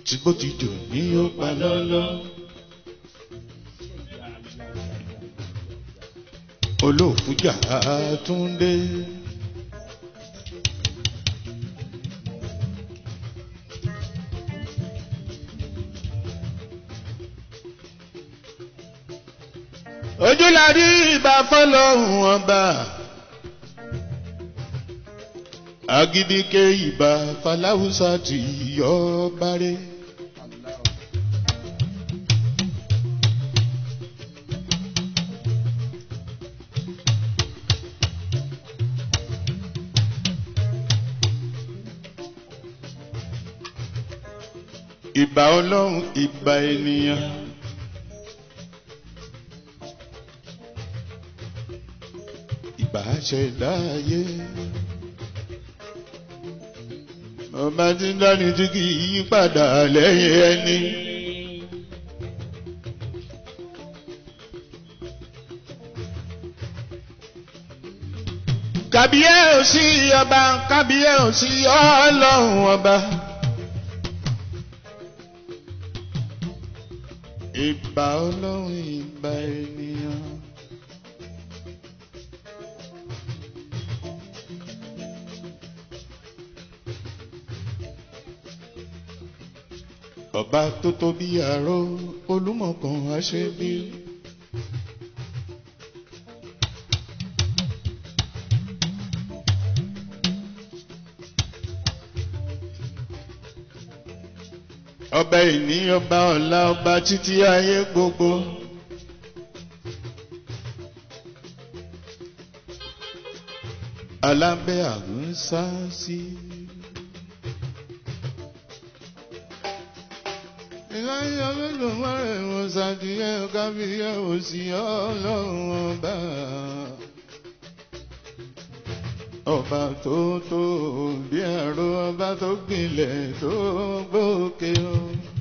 tí bó ti dùn ní ó pa lọ́lọ́. olóòfújà túndé. ojú la rí ìbá fọlọ́hún ọba agídíkẹ́ ìbá faláwùsà tí yọ bárẹ̀. ìbà ọlọ́run ìbà ènìyàn. ìbà ṣẹ̀dá ayé. ọba tí ń dání tí kì í yí padà lẹ́yìn ẹni. kàbíyé ò sí ọba kàbíyé ò sí ọlọ́run ọba. ìbà ọlọ́run ìbà ènìyàn. ọba tó tóbi àrò olúmọ̀kan àṣẹbí. ọba ìní ọba ọ̀la ọba títí ayé gbogbo. alábẹ́ àrùn sá sí. ìlànà olódùmarè wọn ṣàtìyẹ kábíyẹ òsì ọlọ́run ọba. ọba tó tó bí ẹ̀rọ ọba tó gbilẹ̀ tó gbókè o.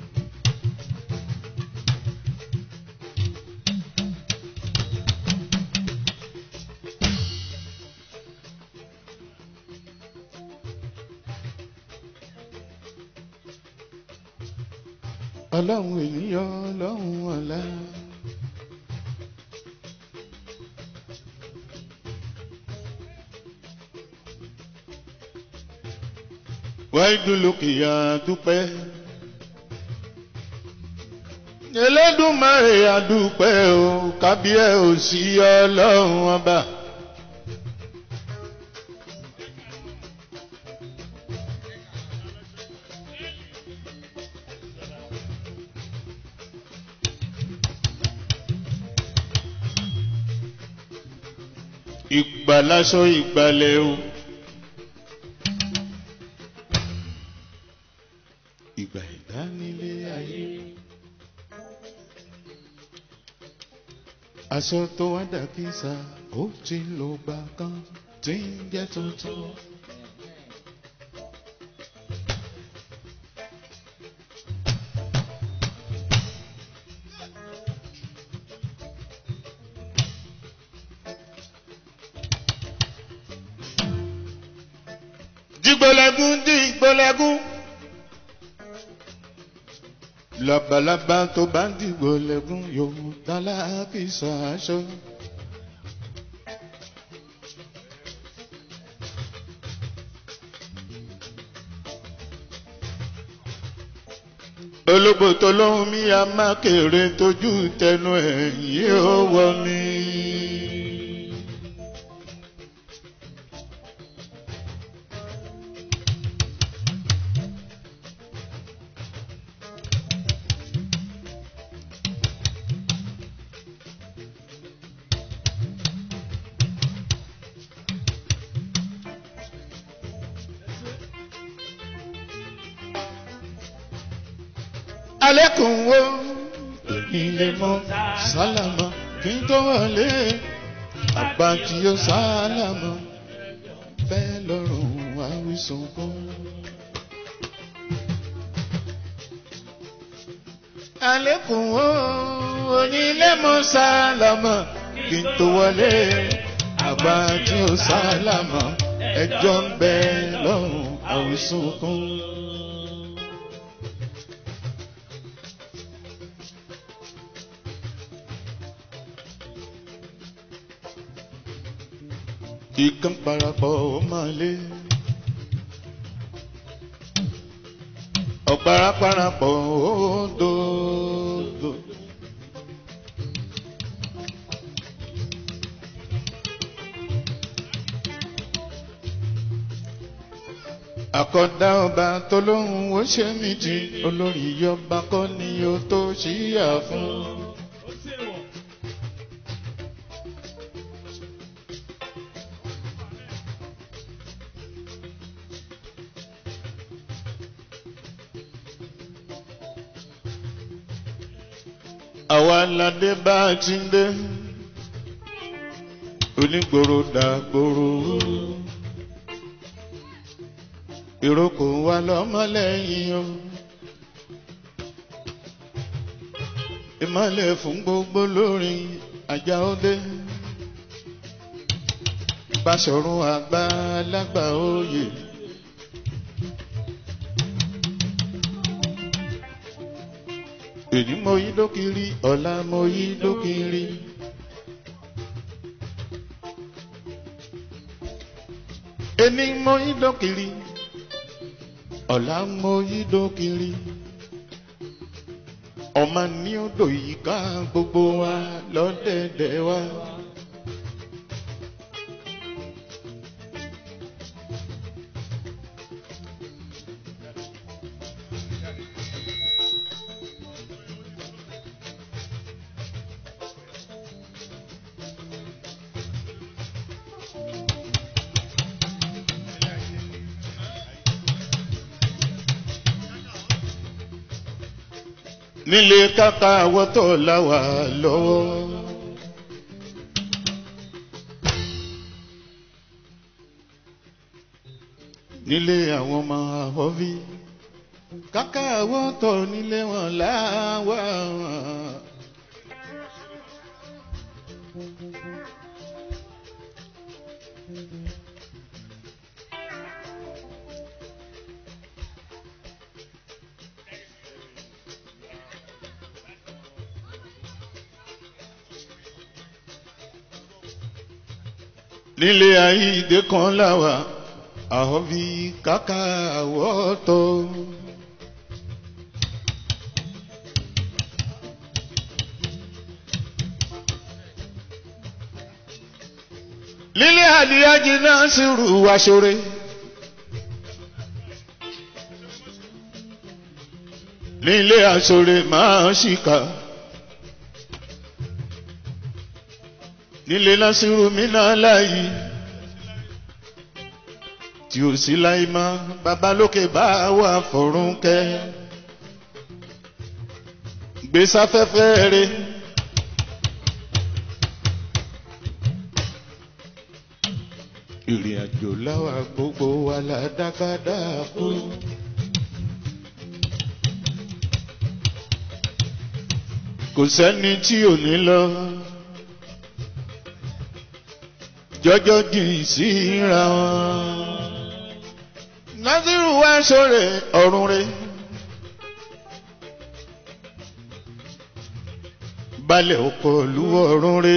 ọlọ́run ènìyàn ọlọ́run ọ̀la. wáyé lókìyà dúpẹ́. Elédùmarè àdúpẹ́ o kábíyẹ̀ ò sí ọlọ́run ọba. Ìgbàlásọ ìgbàlẹ̀ o. Ìgbà ìdánilé ayé. Aṣọ tó wá dàkísà ó ti lò gbà kan tí ń jẹ́ tuntun. Dìgbòlẹ́gún dìgbòlẹ́gún. Labalábá tó bá ń dìgbòlẹ́gún yóò tálá kì í sàásọ. Ológbò tó lóhun mi a máa kéré tójú tẹnu ẹ̀yìn ó wọ mi. alẹ́kùn wo ilé mọ́ sálámà kí n tó wọlé àgbà tí ó sálámà bẹ́ẹ̀ lọ́rùn àwísùn kún. alẹ́kùn wo onílé mọ́ sálámà kí n tó wọlé àgbà tí ó sálámà ẹjọ́ ń bẹ lọ́rùn àwísùn kún. ìkan parapọ̀ ó máa lé. ọ̀pára parapọ̀ ó dòdò. àkọ́dá ọba tó lóhùn ó ṣe mí jí olórí yọba kọ́ ni ó tó ṣíyà fún. àwa ládé bá a ti ń dé onígboro dàgbòrò ìrókò wa lọ́mọlẹ́yìn o ìmọ̀lẹ̀ fún gbogbo lórí ajá òde Báṣọ̀run àgbà lágbà oyè. èyí mo yí dókiri ọ̀la mo yí dókiri. Ení mo yí dókiri ọ̀la mo yí dókiri. Ọmọ ní odò yìí ká gbogbo wa lọ́dẹ̀dẹ̀ wa. nílé kápá àwọ̀tọ̀ láwà lọ́wọ́. nílé àwọn ọmọ àwọ̀bí káká àwọ̀tọ̀ nílé wọn láwà. nílé ayé ìdè kan láwà àhọ́bí káká àwọ̀tọ̀. nílé àdìyájí náà sì rù wá ṣoore. nílé àṣoore máa ṣìkà. nílé lásìrò mi náà láàyè tí ò sí láì má babalókè bá wà fọ̀rún kẹ́ gbèsáfẹ́fẹ́ rẹ̀ ìrìn àjò láwa gbogbo wa la dákadá kú. kò sẹ́ni tí ò ní lọ jọjọ jìn síra wọn. Násírù wá sóre ọ̀run re. Balẹ̀ ọkọ̀ lu ọ̀run re.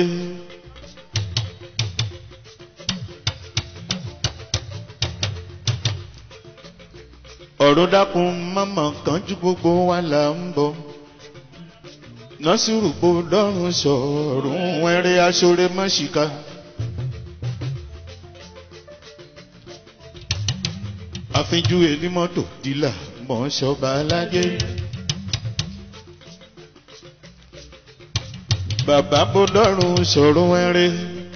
ọ̀run dákun mọ́mọ́ kan ju gbogbo wa là ń bọ̀. Násírù kò dọ́run sọ̀rùn wẹ́rẹ́ aṣọ́rẹ́ mọ́ṣíkà. àfinjú enímọ́tò dílà mọ̀ ṣọba alájẹ́. bàbá bọ́dọ̀rùn sọ̀rọ̀ wẹ́rẹ́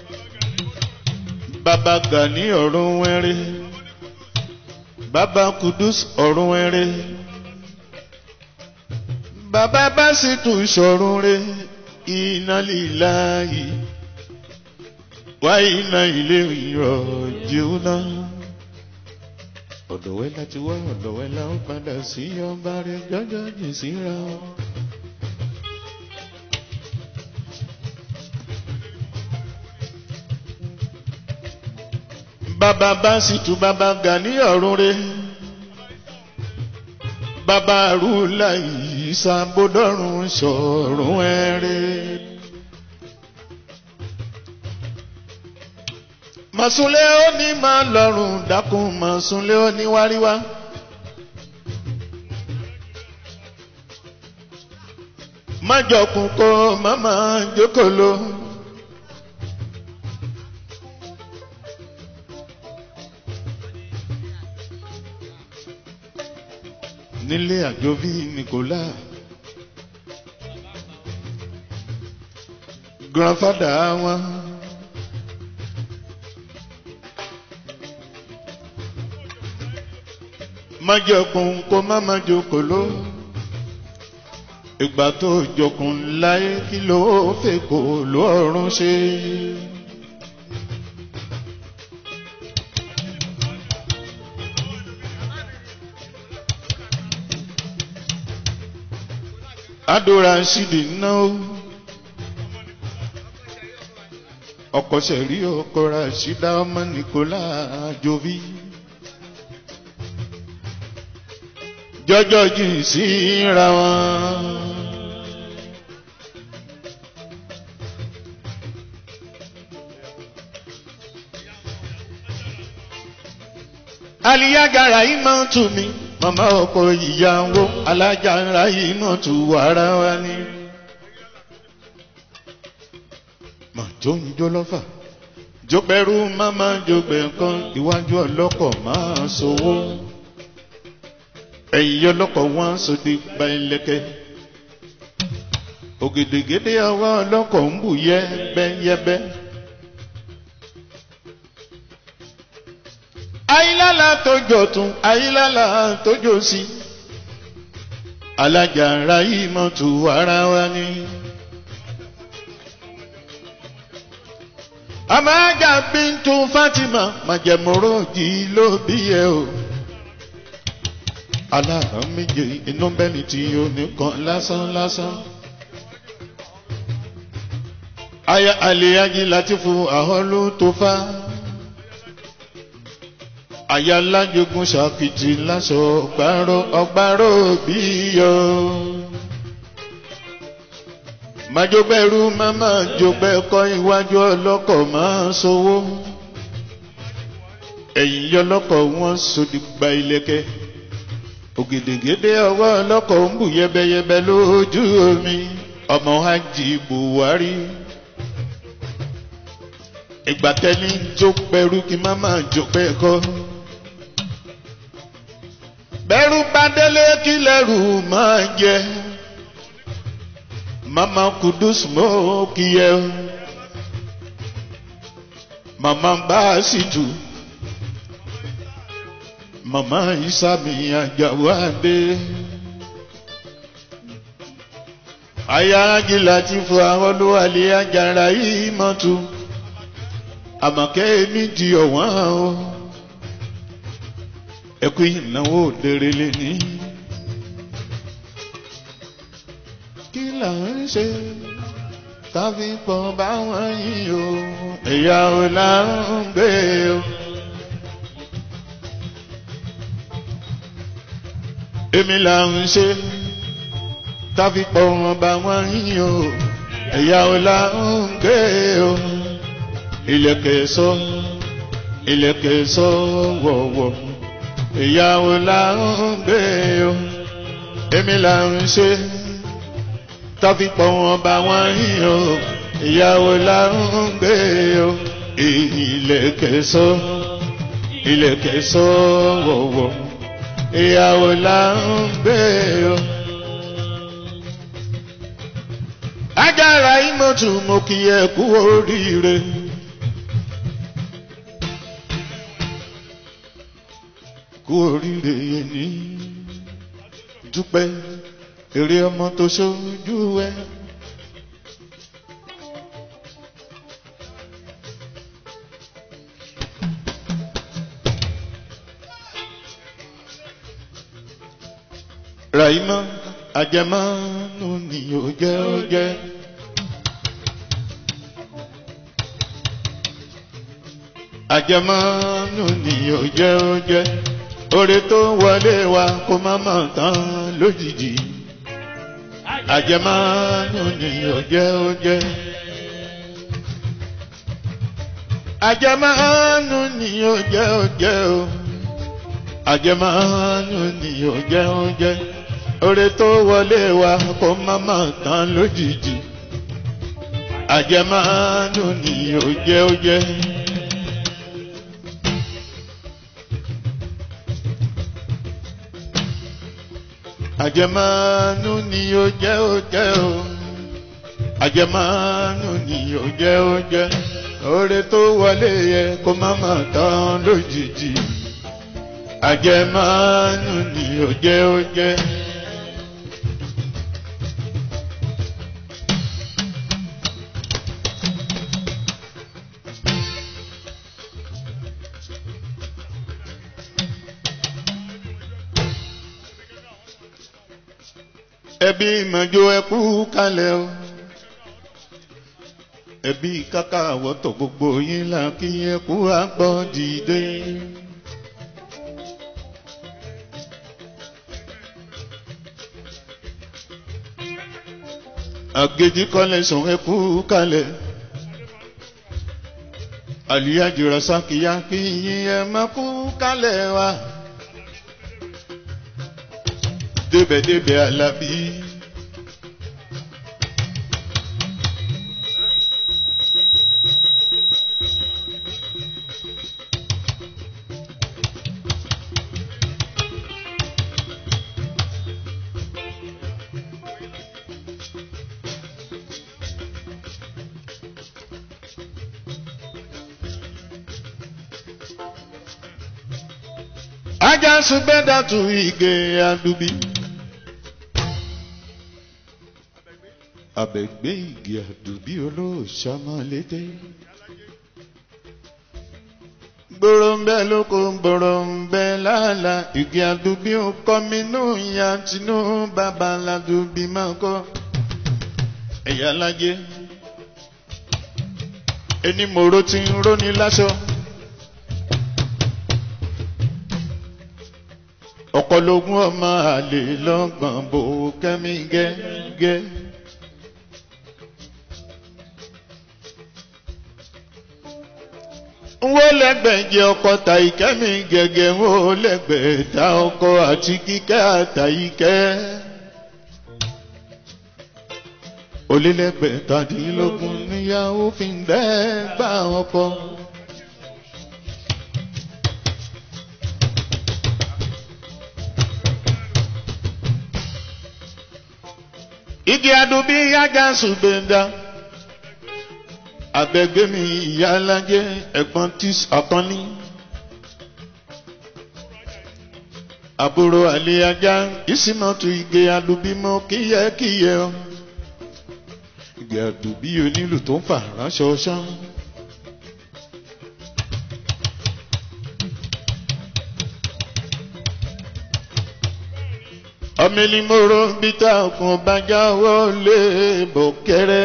bàbá gani ọ̀rọ̀ wẹ́rẹ́ bàbá kudus ọ̀rọ̀ wẹ́rẹ́ bàbá básítù sọ̀rọ̀ rẹ̀ iná lílá yìí wá iná ilé ìrọ̀jù náà ọ̀dọ̀wẹ́ láti wá ọ̀dọ̀wẹ́ la ó padà sí ọba rẹ̀ jọjọ́ jì síra. bàbá bá sì tu bàbá gani ọ̀run rẹ̀ bàbá rúlà ìsàbòdọ́rùn sọ̀rùn ẹ̀rẹ́. màsúnlé ó ní máa lọ́rùn dákun màsúnlé ó ní wáríwá. májọkùn kó màmá jókòó. nílé àjọbí nìkólá grandfather wọn. májọkùn kó má má jókòó ló ìgbà tó jọkùn láyé kí ló fẹ́ kó lọ́rùn ṣe. adora ṣìdì náà ọkọ̀ sẹ̀rí ọkọ̀ ra ṣídá ọmọ nìkólá jovi. jọjọ jìn síra wọn. aliyagara yìí máa ń tù mí màmá ọkọ ìyàwó alájàra yìí máa tù wàrà wa ni. mà tó ń jó lọ́fà jópẹ́rú máma jópẹ́ kan iwájú ọlọ́kọ̀ máa sowó ẹ̀yìn ọlọ́kọ̀ wọn sòdì gba ẹlẹ́kẹ́ ògèdègèdè àwa ọlọ́kọ̀ ń bù yẹ́bẹ́yẹ́bẹ́. ayílálà tó jọ tún ayílálà tó jọ sí alájàra yìí mọ̀ tù ara wa ni. àmàjà bíntu fatima màjẹmọ́rọ́ yìí ló bí ẹ o aláàrán méje inú bẹ́ni tí o nìkan lásán lásán. aya àlèyájí láti fún àhọ́lù tó fá. aya lájogun ṣàkìtì láṣọ ọgbàrò ọgbàrò bí yọ. májọgbẹ́rú máma jọgbẹ́ kọ́ iwájú ọlọ́kọ̀ máa sowó. ẹ̀yìn yọlọ́kọ̀ wọn sòdì gba ilẹ̀kẹ́ ògèdègèdè ọwọ́ ọlọ́kọ̀ ń bù yẹbẹyẹbẹ lójú omi ọmọ hajj buhari ìgbà tẹ́ni jó pẹ̀rú kí má máa jó pẹ́ kọ́ bẹ́rù bá délé kí lẹ́rù máa jẹ mama kudus mọ́ kí yẹ mama bá a sì tù mama isami ajawade ayáàjì láti fún àwọn olúwalé ajára yìí mọ́tò àmọ̀kẹ́ mi di ọ̀wọ́n o ẹkú ìnáwó òdèrè lè ní. kí là ń ṣe káfí pọ̀ báwọn yìí o ẹ̀yà ò là ń gbé o. èmi là ń ṣe táfi pọ̀ wọn bá wọn yín o ẹ̀yà ò là ń gbé o ilẹ̀kẹ̀ sọ ilẹ̀kẹ̀ sọ wọ̀wọ̀ ẹ̀yà ò là ń gbé o èmi là ń ṣe táfi pọ̀ wọn bá wọn yín o ẹ̀yà ò là ń gbé o ilẹ̀kẹ̀ sọ ilẹ̀kẹ̀ sọ wọ̀wọ̀ ìyàwó là ń gbé o. ajára ìmọ̀tún mo kì í ẹ kú oríire. kú oríire yẹn ní dúpẹ́ èrè ọmọ tó ṣojú ẹ. Ràìmọ́ àjẹmọ́nù ni ó jẹ́ ó jẹ́. Àjẹmọ́nù ni ó jẹ́ ó jẹ́. Oore tó wọlé wa kó má mọ̀ tán lójijì. Àjẹmọ́nù ni ó jẹ́ ó jẹ́. àjẹmọ́nù ni ó jẹ́ ó jẹ́ o àjẹmọ́nù ni ó jẹ́ ó jẹ́ oore tó wọlé wa kó má má tán lójijì àjẹmọ́nù ni ó jẹ́ ó jẹ́. àjẹmọ́nù ni ó jẹ́ ó jẹ́ o àjẹmọ́nù ni ó jẹ́ ó jẹ́ oore tó wọlé yẹ kó má má tán lójijì àjẹmọ́nù ni ó jẹ́ ó jẹ́. ẹbí ìmọ̀jọ ẹkú kalẹ̀ o ẹbí kàkà àwọ̀tọ̀ gbogbo yín là kí ẹkú àgbọ̀ dìde. àgèjì kọ́lẹ̀ sùn ẹkú kalẹ̀ àlìyájìrọ̀ sákìyà kí yín ẹ má kú kalẹ̀ wa débẹ̀débẹ̀ alábí. ajá sunbẹ́dà tún ige adubi. abẹ̀gbẹ́ igi àdùbí olóòṣà máa lédè. gbòròǹbẹ lóko gbòròǹbẹ lálá igi àdùbí ó kọ́ mi nù ya tinú bàbá ládùbí máa kọ́. ẹ̀yà lájẹ́ ẹni mòró ti ń róni láṣọ. ọ̀pọ̀lọgún ọmọ àlè lọ́gbọ̀n bò kẹ́mi gẹ́gẹ́. wo lẹ́gbẹ̀jẹ̀ ọkọ ta ìkẹ́mi gẹ́gẹ́ wo lẹ́gbẹ̀ẹ́ ta ọkọ àti kíkẹ́ àtàyíkẹ́. olélẹ́gbẹ̀ẹ́ tàdínlógún níyàwó fi ń dẹ́gbà ọkọ. igi adubi yájà ṣùgbẹ́ndà abẹ́gbẹ́ mi ìyá alájẹ́ ẹ̀gbọ́n tí ọ̀kan ní. àbúrò àlẹ́ ajá ìsìnàtú igi alubímọ kíyẹ́kíyẹ́ ọ. igi àdùbí onílù tó ń fà ránṣọ ṣán. ọmọ elimoro bíta ọkùn bàjá wọlé bòkẹrẹ.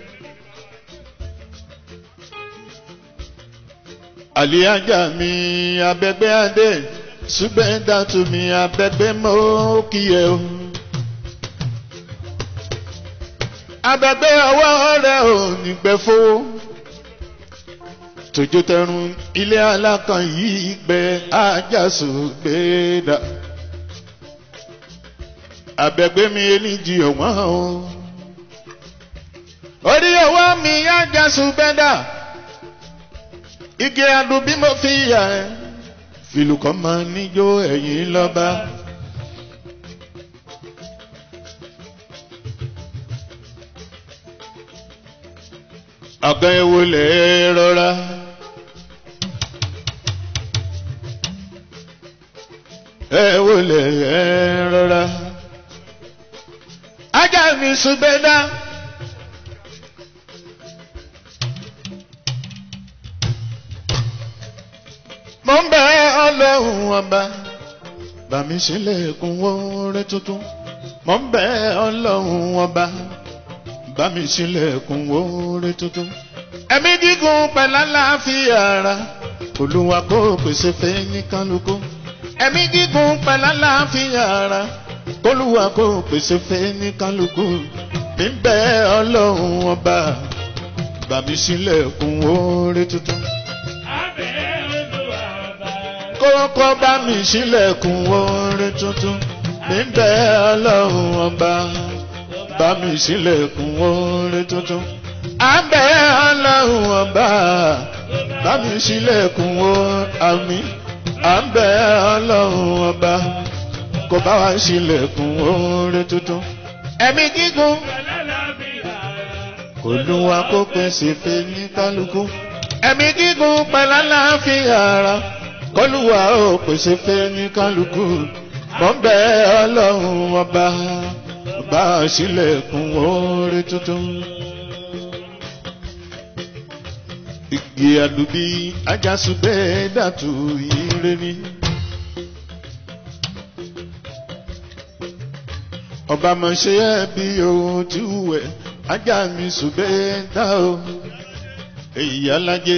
àlíájà mi abẹ́gbẹ́ adé ṣùgbọ́n dàtú mi abẹ́gbẹ́ mọ́ kíyẹ o. abẹ́gbẹ́ ọwọ́ rẹ̀ ò ní gbẹ fowó. tòjó tẹrun ilé alákan yìí gbẹ ájàsù gbé dà. abẹ́gbẹ́ mi eléjì ọ̀wọ́n o. orí ọwọ́ mi ájàsù gbẹ dà igi adùn bí mo fi yà ẹ́ fìlù kan máa níjó ẹ̀yìn lọ́ba. ọ̀gá ewu lè rọra. ewu lè rọra. ajá mi sùn bẹ́ẹ̀ dá. mo ń bẹ ọlọ́run ọba bàmí sílẹ̀kùn wọlé tuntun mo ń bẹ ọlọ́run ọba bàmí sílẹ̀kùn wọlé tuntun. ẹ̀mí gígùn pẹ̀lú àlàáfíà ara olúwa kó pèsè fẹ́ ní kálukú. ẹ̀mí gígùn pẹ̀lú àlàáfíà ara olúwa kó pèsè fẹ́ ní kálukú. mi ń bẹ ọlọ́run ọba bàmí sílẹ̀kùn wọlé tuntun kọ́ bá mi sílẹ̀kùn orin tuntun níbẹ̀ ọlọ́run ọba bá mi sílẹ̀kùn orin tuntun. àbẹ̀ ọlọ́run ọba bá mi sílẹ̀kùn orin àmì àbẹ̀ ọlọ́run ọba kó bá wa sílẹ̀kùn orin tuntun. ẹ̀mí gígùn kò lù wá kó pèsè fẹ́ ní kálukú. ẹ̀mí gígùn pẹ̀lú àlàáfíà ara kọlùwà ó pèsè fẹ́ ní kálukú. mọ̀ ń bẹ ọlọ́run ọba bá a sílẹ̀kùn orin tuntun. Igi àdùbí ajásùgbẹ́ dàtú ire ni. Ọba mọ̀ ṣe é bí ohun tí wẹ̀ ajá mi sùgbẹ́ dá o. Èyí alájẹ.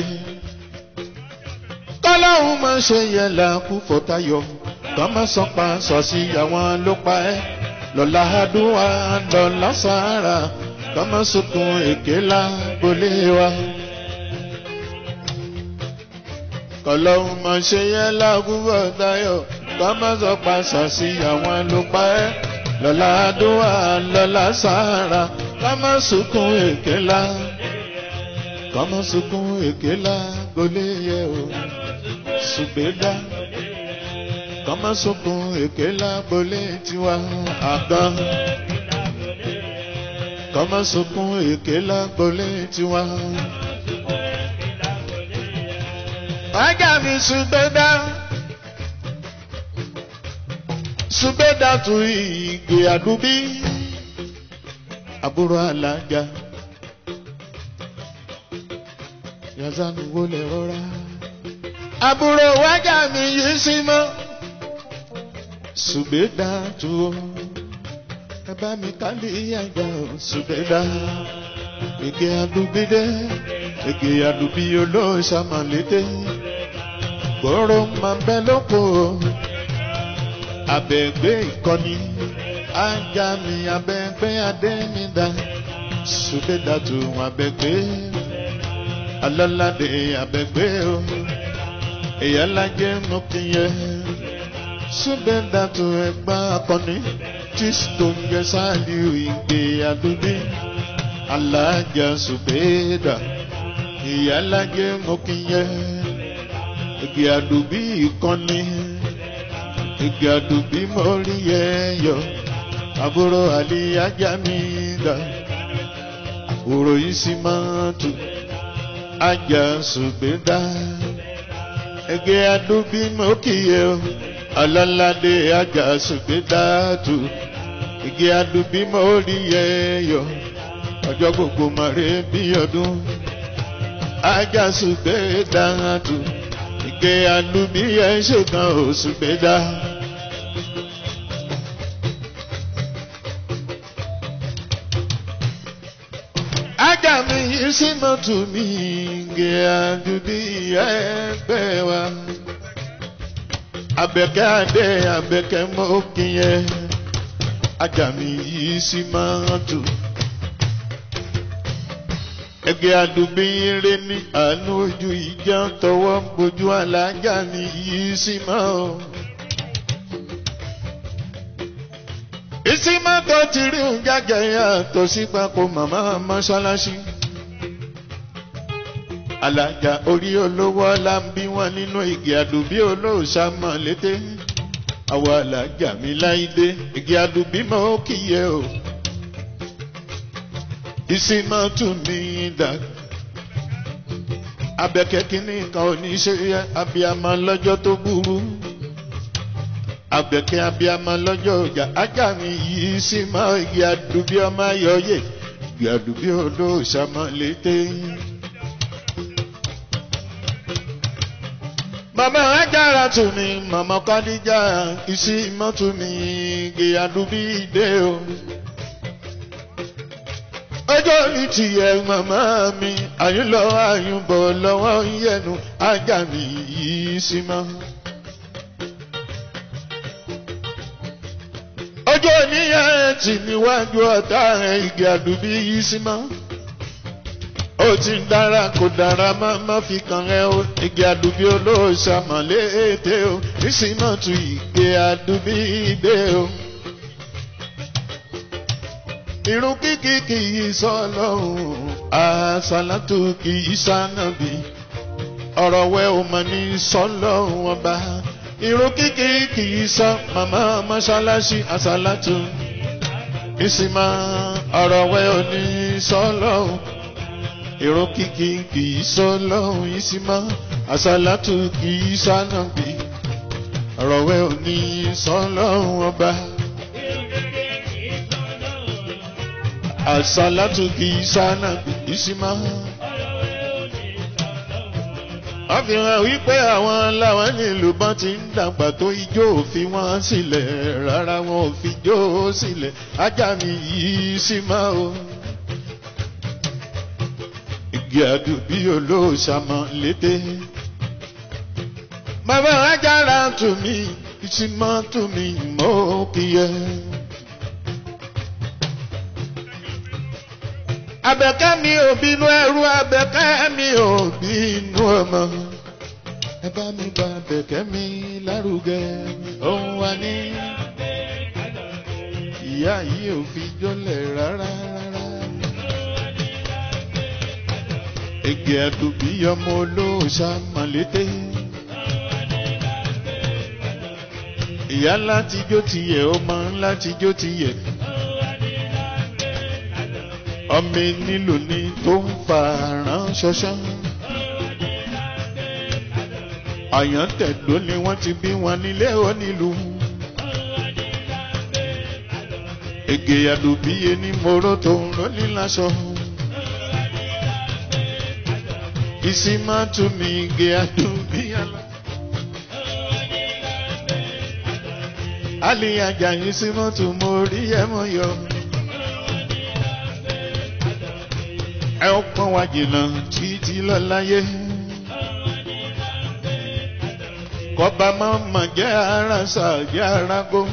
Kọ́láhùn máa ṣe yẹ làkú fọ́tayọ̀. Kọ́ máa sọ pa sọ sí àwọn ló pa ẹ́. Lọ́la àdúrà lọ́la sàárà. Kọ́ máa sunkún èké lágbolé wa. kọlọ́hún máa ṣe yẹn lágúbọ̀ tayọ̀ ká má sọ pàṣà sí àwọn ló pa ẹ́ lọ́la àdúrà lọ́la sàárà ká má sunkún èké la ká má sunkún èké la gbolé yẹ o ṣùgbẹ́dá ká má sunkún èké la gbolé tiwa àgàn ká má sunkún èké la gbolé tiwa. Ajá mi ṣùgbẹ́dá. Ṣùgbẹ́dá tu ìgbé àdúbí. Àbúrò alájà. Yazanu wo lè rọra. Àbúrò wájà mi yìí sí mọ́. Ṣùgbẹ́dá tu o. Ẹ bá mi kálí àjà o. Ṣùgbẹ́dá. Ìgbé àdúbí dé. Ìgbé àdúbí olóṣàmọ̀lété gbòòrò máa bẹ lóko abẹ́gbé ìkọ́ni ajá mi abẹ́gbé adémídá ṣùgbẹ́dàtú abẹ́gbé alọ́ládé abẹ́gbé o ìyálàjẹ́ mọ́kìyẹ ṣùgbẹ́dàtú ẹgbà akọni tí tó ń jẹ sáàlì ìgbé àdúgbò alájà ṣùgbẹ́dà ìyálàjẹ́ mọ́kìyẹ igi àdùbí ìkànnì igi àdùbí mọ́rí ẹ̀yọ àbúrò àlíyájá mi dà òrò yìí sì máa tù ajá ṣùgbẹ́dá igi àdùbí mọ́kìyẹ alálàdé ajá ṣùgbẹ́dá tù igi àdùbí mọ́rí ẹ̀yọ ọjọ́ gbogbo mọ̀rẹ́ bí ọdún ajá ṣùgbẹ́dá tù ike alubi ẹ ṣe kan oṣù gbẹdá. ajá mi yìí sí mọ́tò mi ike alubi ẹgbẹ́ wa. abẹ́kẹ́ adé abẹ́kẹ́ mọ́kìyẹ ajá mi yìí sí mọ́tò ẹgbẹ́ àdùbí rẹ ní àánú ojú ìjà tọwọ́ bójú alájà ní yìí sí máa o. ìsímọ́ tó ti rí òun jáde yàtọ̀ sí papò màmá mọ́ṣáláṣí. alájà orí olówó ọlá ń bí wọn nínú igi àdùbí olóòṣà mọ̀ létè. àwọn alájà mi láìdé igi àdùbí mọ́ ó kìyẹ o ìsìnmọ́ tún ní dà. Abẹ́kẹ́ kínní kan ò ní ṣe abiyamọ lọ́jọ́ tó burú. Abẹ́kẹ́ abiyamọ lọ́jọ́ ọjà ajá mi yìí sí mọ́ igi àdùbí ọmọ ayọ̀yè igi àdùbí olóòṣàmọ́ létè. Màmá ajára tún ní màmá Kádíjà ìsìnmọ́ tún ní igi àdùbí dé o ọjọ́ ní tiẹ̀ màmá mi àyúnlọ àyúnbọ̀ lọ́wọ́ yẹnu ajá mi yìí sí mọ́. ọjọ́ níyẹn tì níwájú ọ̀tá rẹ̀ igi àdùbí yìí sí mọ́. ó ti ń dára kò dára má má fi kàn ẹ́ o igi àdùbí olóòṣà mọ̀lété o nísìnyí tu ìgbé àdùbí dé o. irun kíkì kì í sọ lọ́hùn àṣàlátù kì í sànàbí ọ̀rọ̀ wẹ́ ò mọ̀ ní sọ́lọ́hùn ọba irun kíkì kì í sọ màmá mọ́ṣáláṣí àṣàlátù ìsìnmá ọ̀rọ̀ wẹ́ ò ní sọ́lọ́hùn irun kíkì kì í sọ́lọ́hùn ìsìnmá àṣàlátù kì í sànàbí ọ̀rọ̀ wẹ́ ò ní sọ́lọ́hùn ọba. àṣàlátù kì í sànàbí ìsìnmá wọ́n fi hàn wípé àwọn làwọn nílùú bọ́n ti ń dàgbà tó ijó òfin wọn sílẹ̀ rárá wọn ò fi jó sílẹ̀ ajá mi yìí sì máa o. igi àdùbí olóòṣàmọ létè. bàbá ajára tù mí ìsìmọ́ tù mí mọ́ kíyẹ. Abẹ́kẹ́ mi ò bínú ẹrú abẹ́kẹ́ mi ò bínú ọmọ. Ẹ bá mi gba abẹ́kẹ́ mi lárugẹ. Òun wà ní. Ìyá yìí ò fi jọlẹ̀ rárá rárá. Ege àdùbí ọmọ olóòṣà mọ̀lété. Ìyá láti jó tiyẹ̀, ọmọ láti jó tiyẹ̀ ọmọ nílò ní tó ń fa ránṣọṣán. àyàn tẹ̀dó ni wọ́n ti bí wọn nílé onílùú. ègè àdùbíye ní moro tó ń rólí láṣọ. ìsímá tún mi ìgè àdùbíyàlá. àlìyàjà yìí símọ́ tún mo rí ẹ̀mọ́ yọ. ẹ ó pọ́n wá jìnnà títí lọ́láyé. kọba máa ma jẹ́ ara sà jẹ́ ara gbó.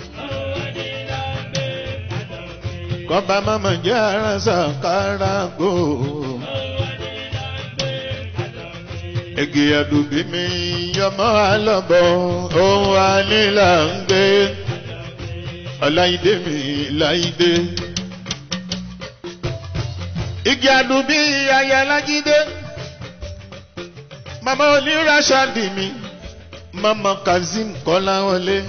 kọba máa ma jẹ́ ara sà kára gbó. ege àdùbí mi yọmọ àlọ́bọ̀ ohun ànílà ń gbé. ọláìdé mi láìdé igi àdùbí ayálájídé mama onírasàdì mi mama kazeem kọ́láwọlé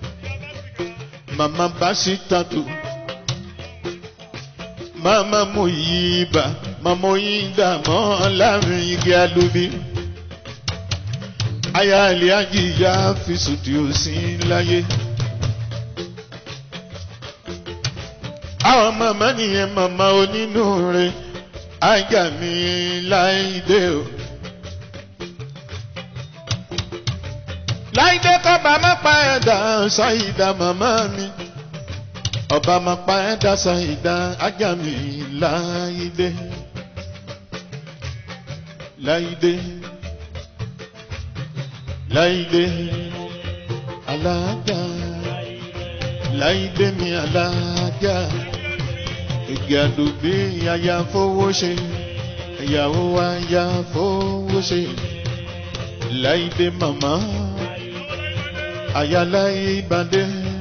mama basitatu mama muyiba mama oyinda mọ́ láàrin igi àdùbí ayáàlì ajíyá fi sùtì òsì láyé. àwọn màmá nìyẹn màmá onínúure ajá mi láìdé o. láìdé kọ́ba má pa ẹ̀dá ṣáìdá màmá mi. ọba má pa ẹ̀dá ṣáìdá ajá mi láìdé. láìdé. láìdé. alájà. láìdé mi alájà ìgbàdùgbé aya fowó ṣe ìyàwó aya fowó ṣe láìdé màmá aya láì ìbàdé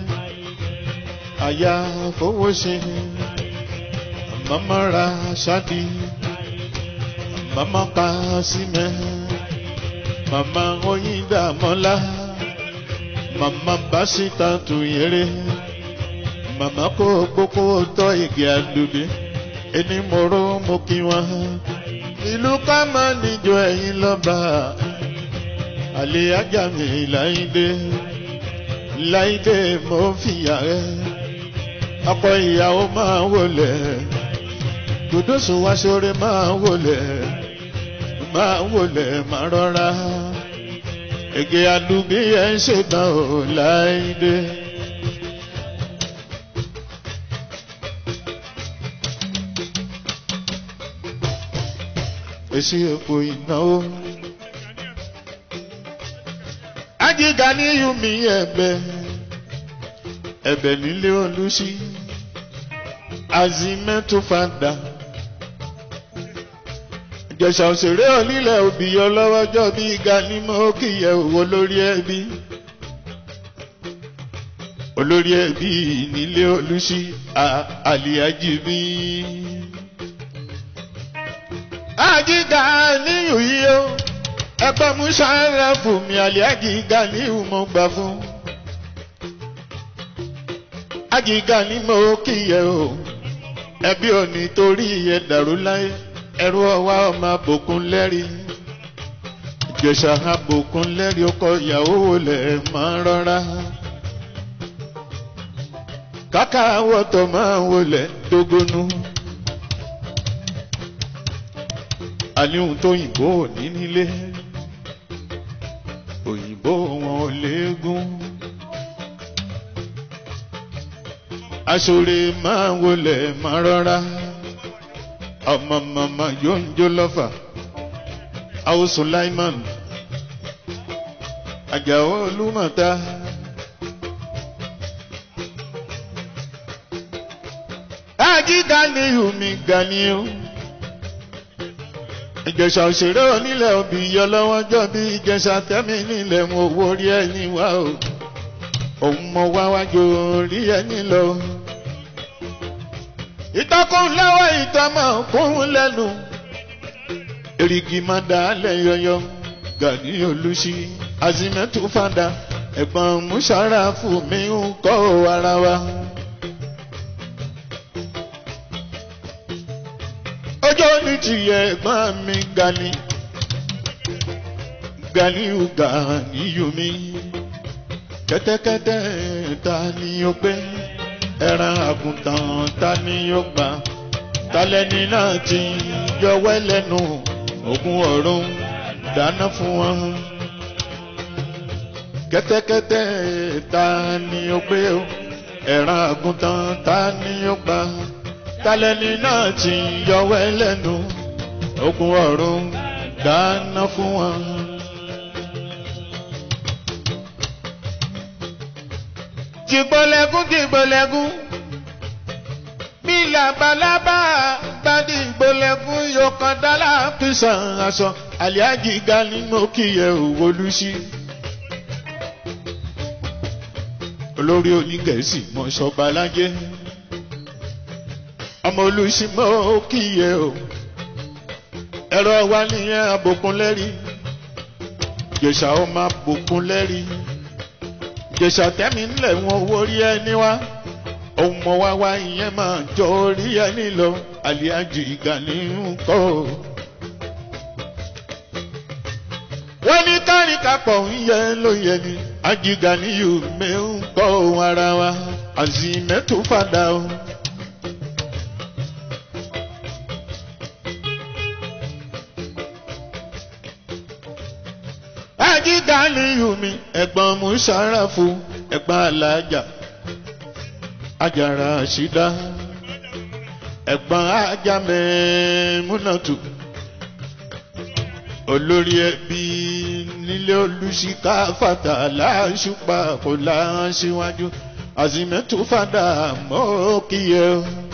aya fowó ṣe màmá ra ṣáàdì màmá pa símẹ màmá oyin dàmọ́lá màmá bá síta tù yẹrẹ màmá kó gbogbo tọ́ igi àdùbí ẹni mòró mo kí wọn. ìlú ká máa níjọ ẹ̀yìn lọ́ba àlè ajá mi láìdé láìdé mo fìyà rẹ ọkọ ìyàwó máa wọlé dòdòsùn wá sórí máa wọlé máa wọlé máa rọra igi àdùbí ẹ̀ ń ṣètàn ò láìdé. èsì èpo ìnáwó. Ajíga ní Yumi ẹ̀bẹ̀ ẹ̀bẹ̀ nílé olùsí azimẹ́tò fada ìjẹ̀ṣà òṣèré onílẹ̀ òbíyọ lọ́wọ́jọ́ bí gani mọ́ kíyẹ òwò lórí ẹbí olórí ẹbí nílé olùsí àlìyájí bí. àjíga níyù yìí o ẹgbẹ́ musára fún mi àlìyájí ga níyù mo gbà fún. àjíga ní mo kíyẹ o ẹbí ò ní torí ẹ dàrú láyé ẹrú ọwá ọmọ àbòkún lẹ́rí ìjẹ̀ṣà àbòkún lẹ́rí ọkọ ìyàwó lẹ̀ máa rọra kàkà wọ́tọ̀ máa wọlé dógónú àníhun tó yìnbó ní nílé òyìnbó wọn ò léegun aṣọre máa wọlé máa rọra ọmọ mama yóò ń jó lọ́fà àwọn Sulaiman Àjàó Olúmọ̀ta. Ají Ganiyu mi Ganiyu. Ìjẹ̀ṣà òṣèré onílẹ̀ òbí yọ lọ́wọ́jọ́ bí ìjẹ̀ṣà tẹ́mi nílẹ̀ mo wo rí ẹni wá o. Òun mọ wá wájú rí ẹni lọ ìtọ́kùn lọ́wọ́ ìtọ́mọ̀ kún lẹ́nu. Èrìgì máa dà á lẹ̀ yọyọ. Gani Olúṣí Azimẹ́tù fada ẹ̀gbọ́n Mùsàràfù mi ń kọ́ ara wa. Ọjọ́ ní tìyẹ̀ ẹ̀gbọ́n mi Gani. Ganiu Ganiyu mi. Kẹ́tẹ́kẹ́tẹ́ ta ni ó gbé? ẹran àgùntàn ta ni yóò gbà talẹ́ni náà ti yọwẹ́ lẹ́nu ogun ọ̀run dáná fún wọn. kẹ́tẹ́kẹ́tẹ́ ta ni ó gbé o ẹran àgùntàn ta ni yóò gbà talẹ́ni náà ti yọwẹ́ lẹ́nu ogun ọ̀run dáná fún wọn. jìgbọ́lẹ́gún jìgbọ́lẹ́gún bí labalábá gbadí ìgbọ́lẹ́gún yóò kan dálá kìsàn aṣọ àlíájì ga nínú kíyẹ òwòlúsí. olórí onígẹ̀ẹ́sì mọ̀ṣọ́ba lájẹ́ ọmọ olùsí mọ́ kíyẹ o ẹ̀rọ wa nìyẹn àbòkún lẹ́rí jẹ̀ṣà ó máa bòkún lẹ́rí jẹ̀ṣà tẹ́mi ńlẹ̀ wọn owó rí ẹni wá ohun mọ̀ wá wá ìyẹn máa jọ orí ẹni lọ àlíájì Gani ń kọ́ o. wọ́n ní kárìkàpọ̀ ń yẹ ló yẹ ni Àjì Ganiyu mi ń kọ́ ohun ara wa àzìmẹ́tò fàdà o. Àjì Ganiyu mi ẹ̀gbọ́n Musarafu ẹ̀gbọ́n alájà ajara ṣídá ẹ̀gbọ́n ajámẹ́ múnàtù olórí ẹbí nílé olùsíkà fàtà láṣùpá kò láṣíwájú àzìmẹ́tù fàdà mọ́ kíyẹ.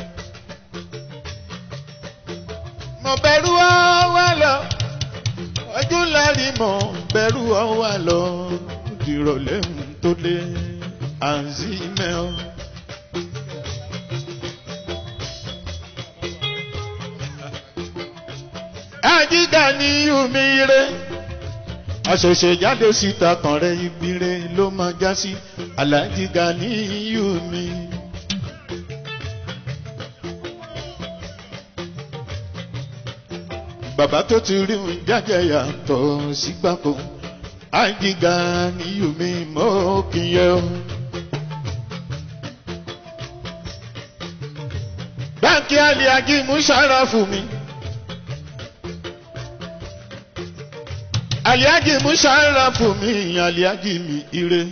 mo bẹ̀rù ọwọ́ lọ ojú lárí mọ̀ bẹ̀rù ọwọ́ lọ dìrọ̀lẹ́ tó dé àzìmẹ́ ọ. Àjì Ganiyu mi re àṣẹ̀ṣẹ̀ jáde síta kan rẹ ibi re ló máa já sí Àlàjì Ganiyu mi. bàbá tó ti rí un jáde yàtọ̀ sígbàkó Àjì Ganiyu mi mọ́ kí yẹ o. báńkì Àlìájì Musarafu mi. Àlìájì Musarafu mi Àlìájì mi ire.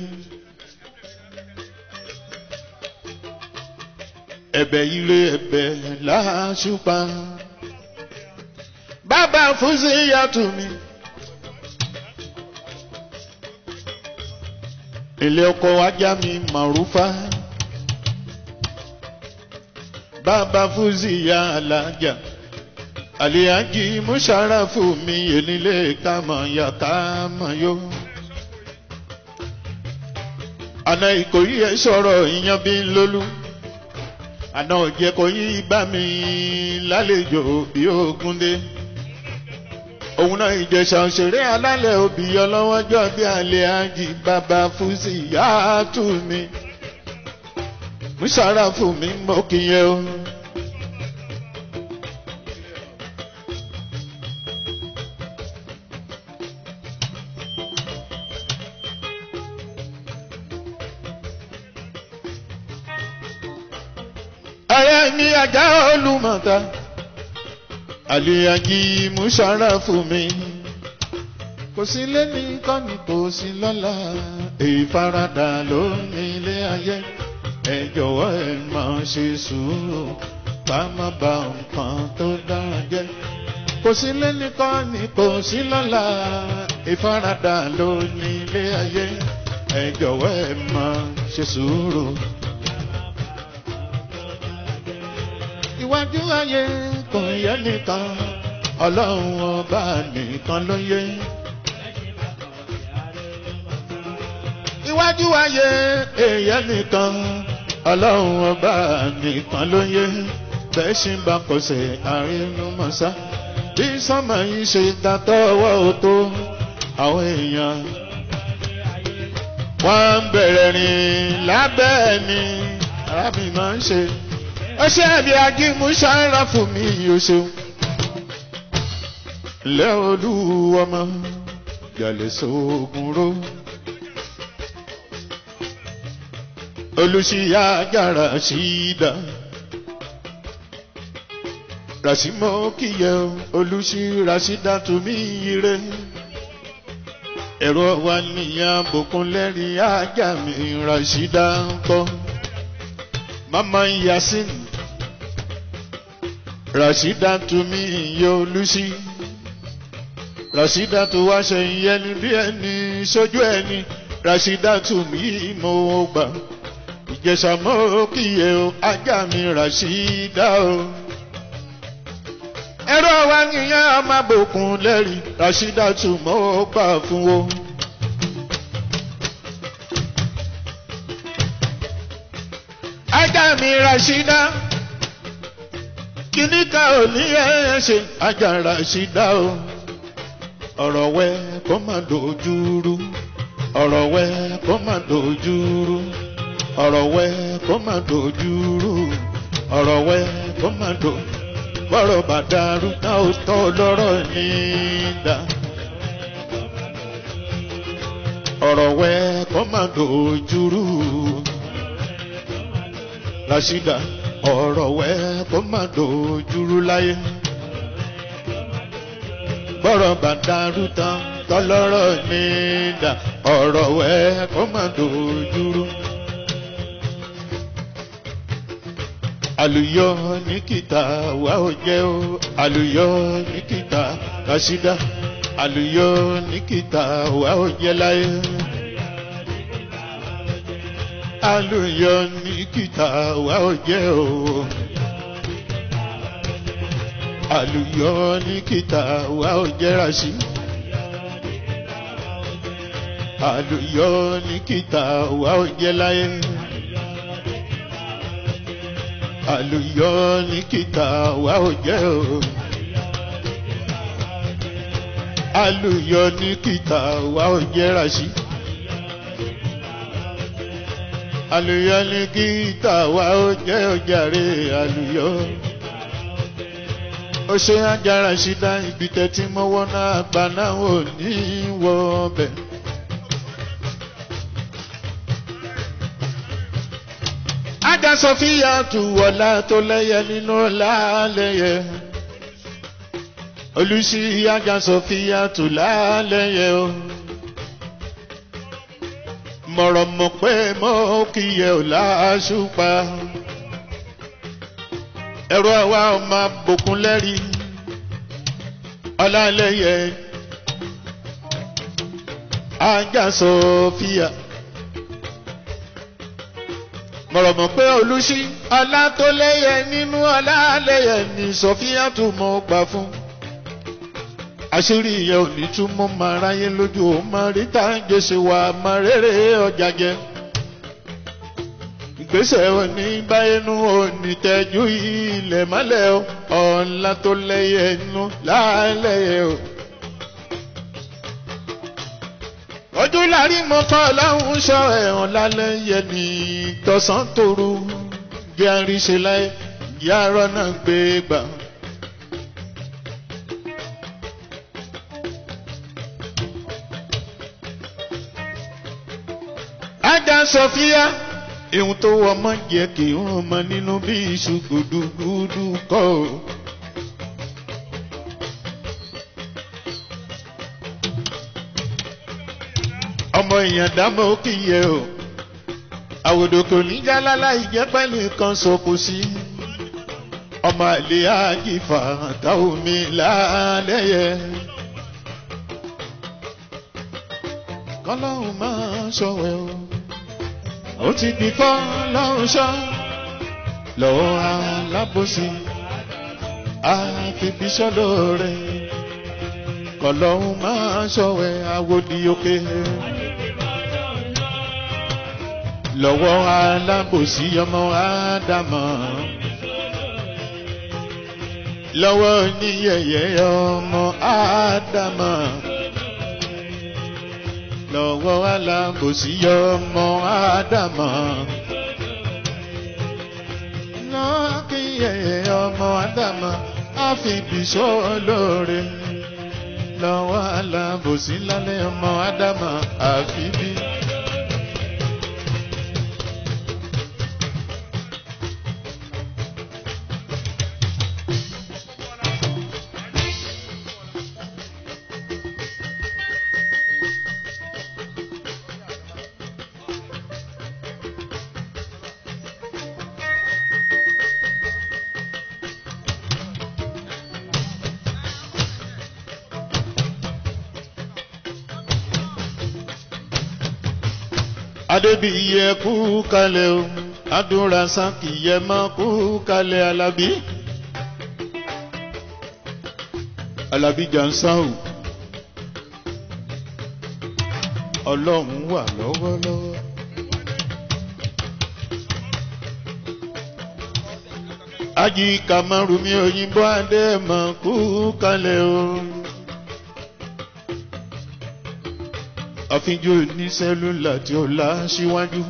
Ẹ̀bẹ̀ ire ẹ̀bẹ̀ láṣùpá. Bàbá Fúsí yàtù mi. Ilé ọkọ̀ ajá mi Màrúfá. Bàbá Fúsí ya alájà. àlìyájí mùsàràfù mi ènìlé kàmọ̀ yà kàmọ̀ yó. àná ìkòyí ẹ sọ̀rọ̀ ìyan bí lólú àná òjẹ́ kò yí bá mi lálejò bí ogun dé. òun náà ìjẹsà òṣèré alálẹ̀ òbí ọlọ́wọ́jọ́ bí alẹ́ àjì bàbá fúsì yá tù mí. mùsàràfù mi mọ́ kíyẹ o. Ayé mi ajá olùmọ̀ta, àlìyànjí Mùsàràfù mi. Kò sí lẹ́ni kọ́ni kò sí lọ́la, ìfaradà ló ní ilé ayé. Ẹ jọ̀wọ́ ẹ máa ṣe sùúrù, ká má ba nǹkan tó dára jẹ́. Kò sí lẹ́ni kọ́ni kò sí lọ́la, ìfaradà ló ní ilé ayé. Ẹ jọ̀wọ́ ẹ máa ṣe sùúrù. iwájú ayé kò yẹ nìkan ọlọ́run ọba nìkan ló yẹ. iwájú ayé èèyàn nìkan ọlọ́run ọba nìkan ló yẹ. bẹ́ẹ̀ ṣì ń bá kọsẹ̀ àrínú mọ̀sá. bí sọ́mọ yìí ṣe dàtọ́ ọwọ́ òtó àwọn èèyàn. wọ́n ń bẹ̀rẹ̀ rìn lábẹ́ ẹni arábìnrin máa ń ṣe ọṣẹ àbí ajímú ṣáárà fún mi yóò ṣeun. lẹ́ olúwọmọ yàlẹ̀ sóògùn ró. olùṣíyá yàrá ṣídà. ràṣímọ́ kíyẹ olùṣí ràṣídà tún mí ire. ẹ̀rọ wa níyà bòkun lẹ́rìí ajá mi ràṣídà ń kọ́. mama yasin rasida tu mi iye olùsí rasida tu wá ṣe ìyẹni bí ẹni sójú ẹni rasida tu mi mo gbà ìjẹsà mọ kíyè o ajá mi rasida o. ẹ̀rọ wa nìyẹn ọmọ àbòkùn lẹ́rìí rasida tu mo gbà fún o. ajá mi rasida kíní ká ò ní ẹ ṣe ajá rasida o ọ̀rọ̀ wẹ kó má dojú rú ọ̀rọ̀ wẹ kó má dojú rú ọ̀rọ̀ wẹ kó má dojú rú ọ̀rọ̀ wẹ kó má do bọ́rọ̀ bá dàrú tá ò tọ́ lọ́rọ̀ ní dá ọ̀rọ̀ wẹ kó má dojú rú rasida ọ̀rọ̀ wẹ́ kó má dojúrú láyé. bọ́rọ̀ bá dàrú tán tọ́lọ́rọ̀ ní dà ọ̀rọ̀ wẹ́ kó má dojúrú. àlùyọ ní kìtà wà ó jẹ́ ó àlùyọ ní kìtà rasida àlùyọ ní kìtà wà ó jẹ́ láyé alùyọ ní kìtà wà ó jẹ́ o. Àlùyọ ní kìtà wà ó jẹ́ ràṣí. Àlùyọ ní kìtà wà ó jẹ́ láyé. Àlùyọ ní kìtà wà ó jẹ́ o. Àlùyọ ní kìtà wà ó jẹ́ ràṣí àlùyọ ní gíta wa ó jẹ́ òjàre àlùyọ. ó ṣe ajára ṣídá ibi tẹ́tí mọ́wọ́ náà gba náà ò ní wọ ọbẹ̀. ajá sọfíà tù wọ̀lá tó lẹ́yẹ nínú lálẹ́yẹ. olùsí ajá sọfíà tù lálẹ́yẹ o mọ̀rọ̀ mọ̀ pé mọ́ kíyẹ ò láṣùpá. ẹ̀rọ àwa ọmọ bòkun lẹ́rí ọlálẹ́yẹ ajá sọfíà. mọ̀rọ̀ mọ̀ pé olùsí ọlá tó lẹ́yẹ nínú ọlá lálẹ́yẹ ní sọfíà tó mọ gbà fún àṣírí ìyẹn ò ní tún mọ́ máa ráyé lójú ó máa rí tá à ń jèsè wà máa rere ọjà jẹ ìgbésẹ̀ òní báyẹnu òní tẹ́jú ilẹ̀ mọ́lẹ̀ o ọ̀la tó lẹ́yẹ inú lálẹ́yẹ o. ojú lárí mọ́ kọ́ láwọn sọ ẹ̀hàn lálẹ́yẹ ní tọ̀sán tòru jẹ́ àríṣe láyé jẹ́ àárọ̀ náà gbé gbà. ajá sọfíà ihun tó wọ ọmọ jẹ kì í rún ọmọ nínú bí iṣu gùdùgùdù kọ o. ọmọ èèyàn dámọ̀ ó kì í yẹ o àwòdò kò ní jálálá ìjẹ́ pẹ́lú kan sọkò sí ọmọ àlè àjìfà táwọn mi lálẹ́yẹ. kọ́lọ́hún máa ṣọ̀wẹ́ o ó ti di kọ́ lọ́run ṣọ́ lọ́wọ́ alábòsí àfibíṣọ́ lóore kọ́lọ́hún máa ṣọ̀wẹ́ àwòdì òkè lọ́wọ́ alábòsí ọmọ ádámọ̀ lọ́wọ́ oníyẹ̀yẹ́ ọmọ ádámọ̀ lọ́wọ́ alábòsí ọmọ ádámọ̀ lọ́kìyẹ̀yẹ́ ọmọ ádámọ̀ àfibìṣọ́ lóore lọ́wọ́ alábòsí lálẹ́ ọmọ ádámọ̀ àfibí. adébíyẹ kú kalẹ̀ o adúra sákìyẹ má kú kalẹ̀ alábí alábí jansan o ọlọ́run wà lọ́wọ́lọ́wọ́. ají kamaru mi òyìnbó adé má kú kalẹ̀ o. àfijọ́ ní sẹ́lúlà tí ó lá síwájú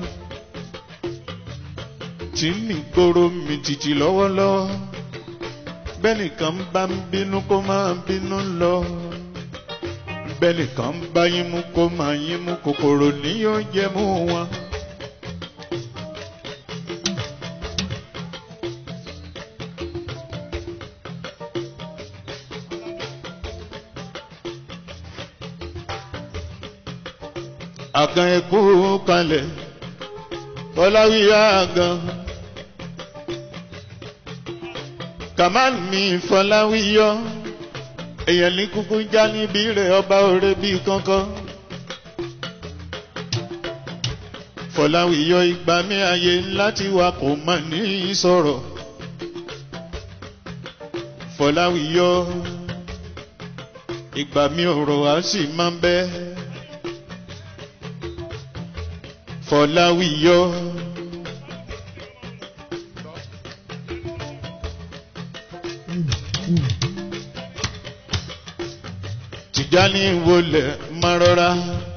tí mi gbòòrò mi títí lọ́wọ́lọ́wọ́ bẹ́ẹ̀ nìkan bá ń bínú kó máa bínú lọ bẹ́ẹ̀ nìkan bá yín mú kó máa yín mú kòkòrò ní yóò jẹ mú wọn. àgàn ẹkú kalẹ̀ fọláwíyá àgàn kamal mi fọláwíyọ èèyàn ní kúkú já níbí rẹ̀ ọba òre bíi kankan fọláwíyọ ìgbà mi ayé láti wà kò mà ní sọ̀rọ̀ fọláwíyọ ìgbà mi ọ̀rọ̀ á sì máa ń bẹ́ẹ̀. Fọláwíyọ. Tìjání wọlé márọ́ra.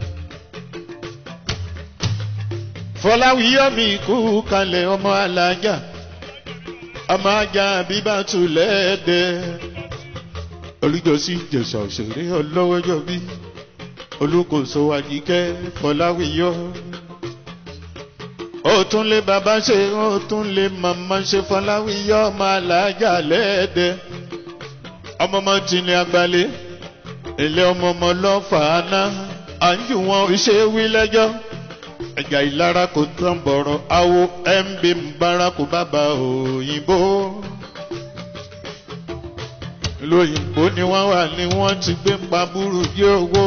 Fọláwíyọ mi kú kalẹ̀ ọmọ alájà. Ọmọ ajá bíbá tulẹ̀ dẹ. Olùjọ́sí Jẹ̀sà òṣèré ọlọ́wọ́jọ́ bí. Olùkóso Àjíkẹ́ Fọláwíyọ ó tún lé bàbá ṣe ó tún lé màmá ṣe fọláwíyọ ọmọ alájà lẹ́ẹ̀dẹ́ ọmọ ọmọ tìǹlẹ̀ àgbálẹ̀ ilé ọmọ ọmọ lọ́fàáná à ń jù wọn ṣe wí lẹ́jọ́ ẹ̀jà ìlara kò tán bọ̀rọ̀ awo mb mbaraku bàbá òyìnbó ìlú òyìnbó ni wọ́n wà ní wọ́n ti gbé pa burú jẹ́ owó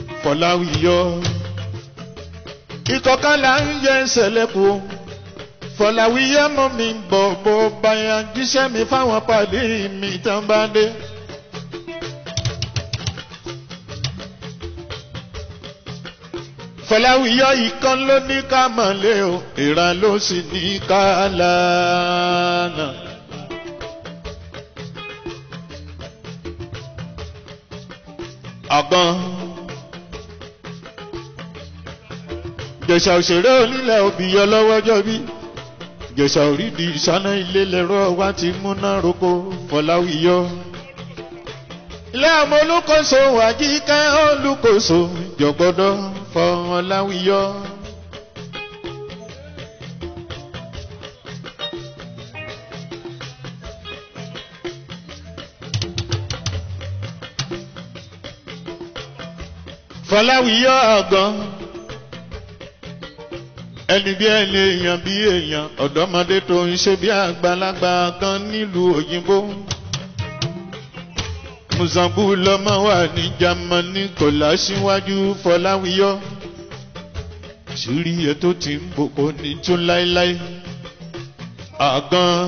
fọláwíyọ ìkọ̀kan là ń yẹ ìṣẹ̀lẹ̀kù fọláwíyé mọ́ mi bọ̀ bó báyà jíṣẹ́ mi fáwọn pàdé mi tán bá dé. fọláwíyé ìkan ló ní ká mọ̀lẹ́ o ìran ló sì ní ká lánàá. àgbọn. jẹ̀sà òṣèré onílẹ̀ òbíyọ lọ́wọ́jọ́ bí. jẹ̀sà òrídìí ìṣáná ilé lẹ́rọ wá ti múná roko fọláwíyọ. ilé àwọn olùkóso àjíká olùkóso jọ̀gbọ́dọ̀ fọláwíyọ. fọláwíyọ ọgán ẹni bí ẹni èèyàn bí èèyàn ọ̀dọ́mọdé tó ń ṣe bí àgbàlagbà kan nílùú òyìnbó mùsànbù lọmọ wà ní jamani kò láṣíwájú fọláwíyọ ṣírí ẹ tó ti ń bòkó ní tún láéláé àgàn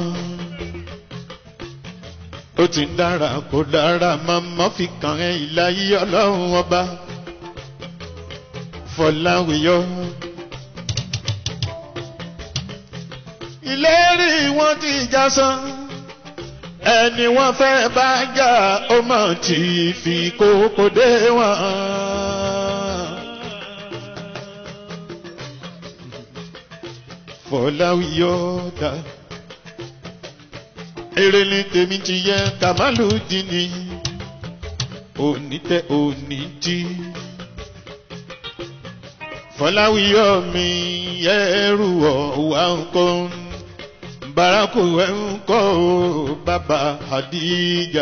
ó ti ń dára kó dára máa má fi kàn ẹ́ ìláyé ọlọ́run ọba fọláwíyọ. ìlérí wọn ti já sán ẹni wọn fẹ́ bá jà ó mọ̀ tí fi kókó dé wọn. fọláwíyọ dá èrè ni tèmi ti yẹ kàmálù dín ní òní tẹ òní jí fọláwíyọ mi ẹrù ọwà nǹkan baraku ẹnkọ bàbá àdìjà.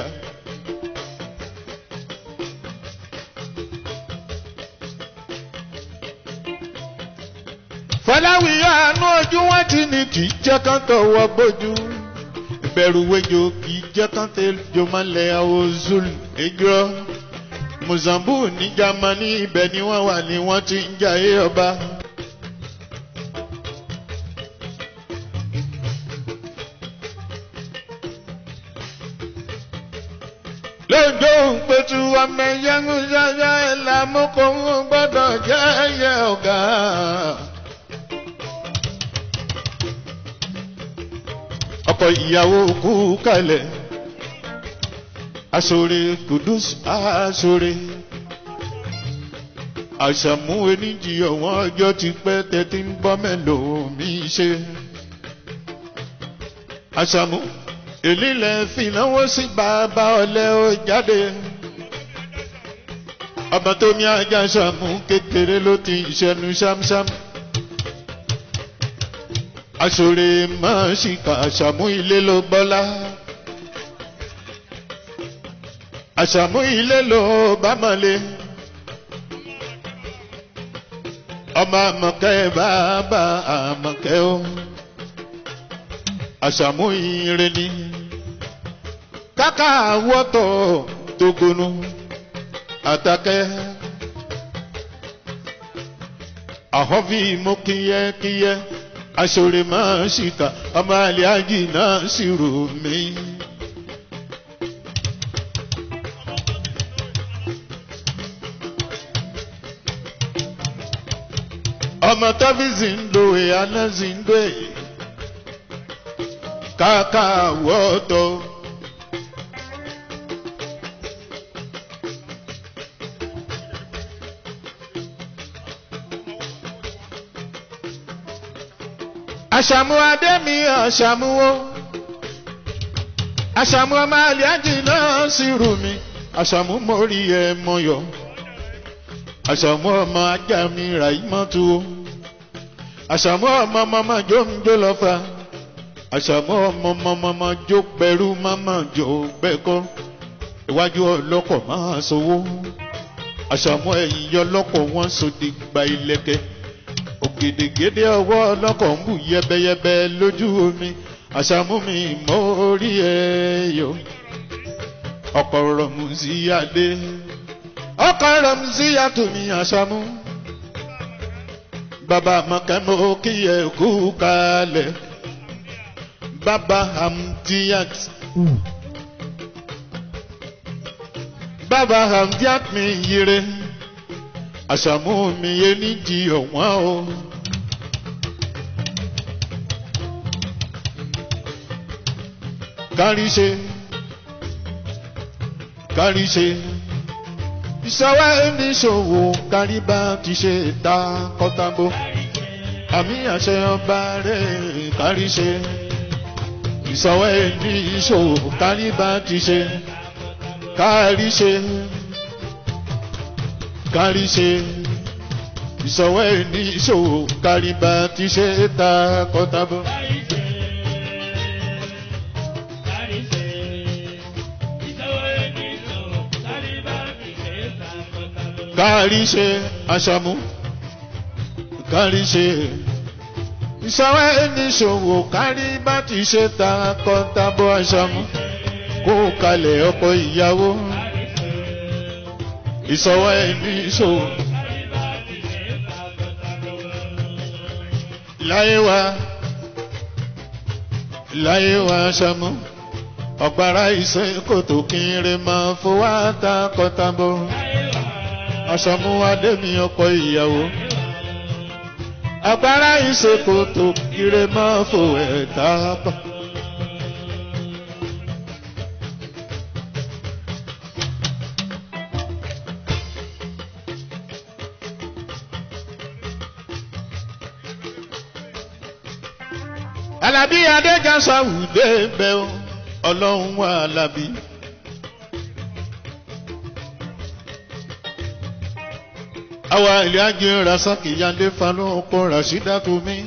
fọláwíyọ àánú ojú wọn ti ní kì í jẹ́ kán tọwọ́ bójú ìbẹ̀rù wẹjọ kì í jẹ́ kán tẹ́jọ mọ́lẹ̀ àwòzul ẹjọ́ mozambique ní jamani ibẹ̀ ni wọ́n wà ní wọ́n ti ń jayé ọba. lójó ń pẹ̀tù ọmọ ẹ̀yẹ́ngún ṣáṣá ẹ̀ làmúkọ̀ ń gbọ́dọ̀ jẹ́ ẹ̀yẹ ọ̀gá. ọkọ ìyàwó kú kalẹ̀ aṣọre kudus aṣọre àṣàmú oníjì ọ̀wọ́n ọjọ́ ti pẹ́ tẹ́tí ń bọ́ mẹ́lòó mi ṣe àṣàmú èlílẹ̀ fìnáwó sí bàbá ọ̀lẹ́ ó jáde ọmọ tó ní ajá ṣàmú kékeré ló ti ṣẹnu ṣámṣám aṣọre máa ṣìkà àṣàmú ilé ló bọ́lá àṣàmú ilé ló bá mọ̀lé ọmọ àmọ̀kẹ́ bàbá àmọ̀kẹ́ ó àṣàmú ire ni káká wọ́tọ̀ tógonu àtàkẹ́ àhọ́fì mú kíyẹ́kíyẹ́ aṣọre máa ṣìkà ọmọ àlẹ́ àjì náà sì rò mí. ọmọ tábìsì ń lo ìyáná sí ń gbé káàká wọ́tọ̀. àṣàmú adémi àṣàmúwó àṣàmú ọmọ àlíájì náà sì rù mí àṣàmú mórí ẹ mọyọ àṣàmú ọmọ ajá mi rà í mọ́tò àṣàmú ọmọ mọ́mọ́ jó ń jó lọ́fà àṣàmú ọmọ mọ́mọ́ jó pẹ̀rú mọ́mọ́ jó gbẹ́kọ́ iwájú ọlọ́kọ̀ máa sowó àṣàmú ẹ̀yìn ọlọ́kọ̀ wọn sòdì gba ilẹ̀kẹ̀ ògèdègèdè ọwọ́ ọlọ́kọ̀ ń bù yẹbẹyẹbẹ lójú omi àṣàmú mi mọ́ orí ẹ̀ yọ ọkọ̀ rọ̀mù sí adé ọkọ̀ rọ̀mù sí àtúnmí àṣàmú bàbá mọ̀kẹ́mọ́ kí ẹ kú kalẹ̀ bàbá hamdiat bàbá hamdiat mi yire àṣàmú mi yé nídìí ọ̀wọ́n o. kárí ṣe kárí ṣe ìṣọwọ́ oníṣòwò kárí bá ti ṣe ta kọ́tàbó àmì àṣẹ ọba rẹ̀ kárí ṣe ìṣọwọ́ oníṣòwò kárí bá ti ṣe kárí ṣe kárí ṣe ìṣọwọ́ oníṣòwò kárí bá ti ṣe ta kọ́tàbó. kárí ṣe aṣàmú kárí ṣe ìṣòwò ẹniṣòwò kárí bá ti ṣe ta kọ́ńtàbọ̀ aṣàmú kó kalẹ̀ ọkọ̀ ìyàwó ìṣòwò ẹniṣòwò. láyé wa láyé wa aṣàmú ọ̀gbára ìṣe kòtò kí n rè máa fowó àtàkọ́tàbọ̀ aṣọmú adémi ọkọ ìyàwó agbára ìṣèkòtò kiri máa fò ẹ̀dá pa. alábí adéjàsáwùdé bẹ́ẹ̀ ọlọ́run wà alábí. àwa ilé ajé rasaki yande fanu ọkọ rasida tomi.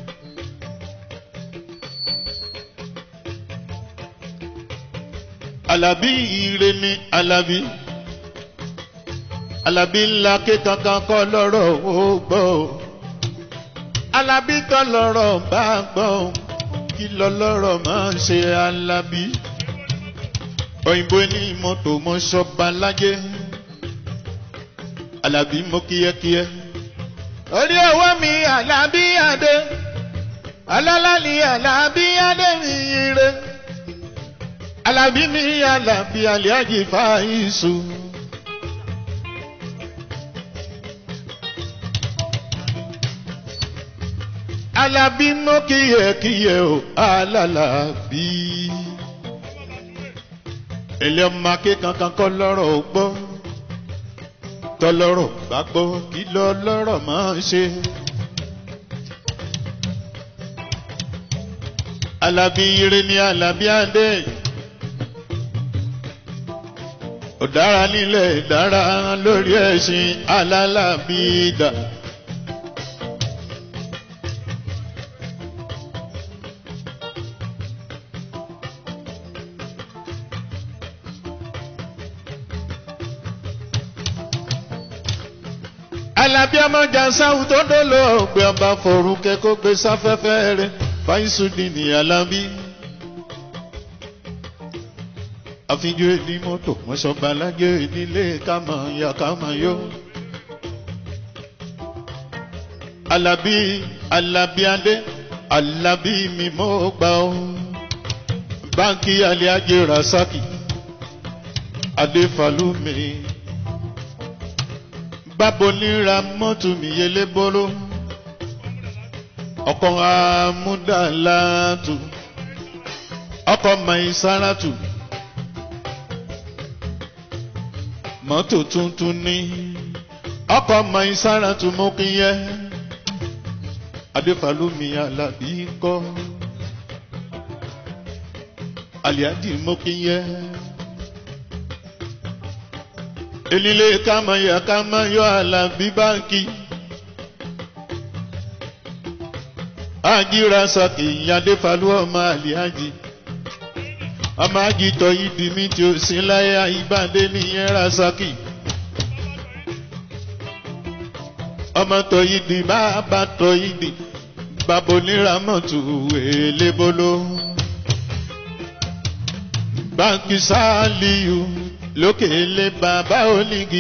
alábí ire ni alábí alábí ńlá ké kankan kọ́ lọ́rọ̀ ó gbọ́ alábí kọ́ lọ́rọ̀ bá gbọ́ kí lọ́lọ́rọ̀ máa ń ṣe alábí òyìnbó ní mọ́tò mọ́ṣọ́ba lájẹ́ alábí mọ kíákíá. orí ọwọ́ mi alábí adé alálá ni alábí adé mi ire alábí mi alábí aliájì fàáyísù. alábí mọ kíákíá o alálàbí. ilé ọmọ akékankan kọ́ lọ́rọ̀ gbọ́ tọlọ́rọ̀ bá gbọ́ kí lọ́lọ́rọ̀ máa ń ṣe. Alábí ire ni Alábí Adé. Ọ̀dára nílẹ̀ dára lórí ẹ̀sìn alálàbí dà. alábí ọmọjà sáwù tó dolo ògbé ọba forúkẹ kó gbé sáfẹ́fẹ́ rẹ̀ fáyísùdì ní alábí. àfijù èdè mọ́tò mọ́ṣọ́ba alájẹ́ ìdílé kámọ̀ ya kámọ̀ yó. alábí alábí adé alábí mi mọ́ gbà ó. báńkì alẹ́ ajé rasaki adéfàlùmí bábo níra mọ́tò mi yẹlé bóró ọkọ̀ amúdàlátù ọkọ̀ maisaratu mọ́tò tuntun ní ọkọ̀ maisaratu mú kí yẹ adéfàlùmí alábí kọ́ aliadi mú kí yẹ elile kama ya kama yọ alábí báńkì agira saki yade falu ọmọ aliaji ọmọ agitọ yìí di mi tí o sí láyé ìbàdé nìyẹn rasaki ọmọ tọ yìí di bàbá tọ yìí di bàbá oníramọ̀tù elébóló báńkì sáàlìyù lókè lé bàbá onígi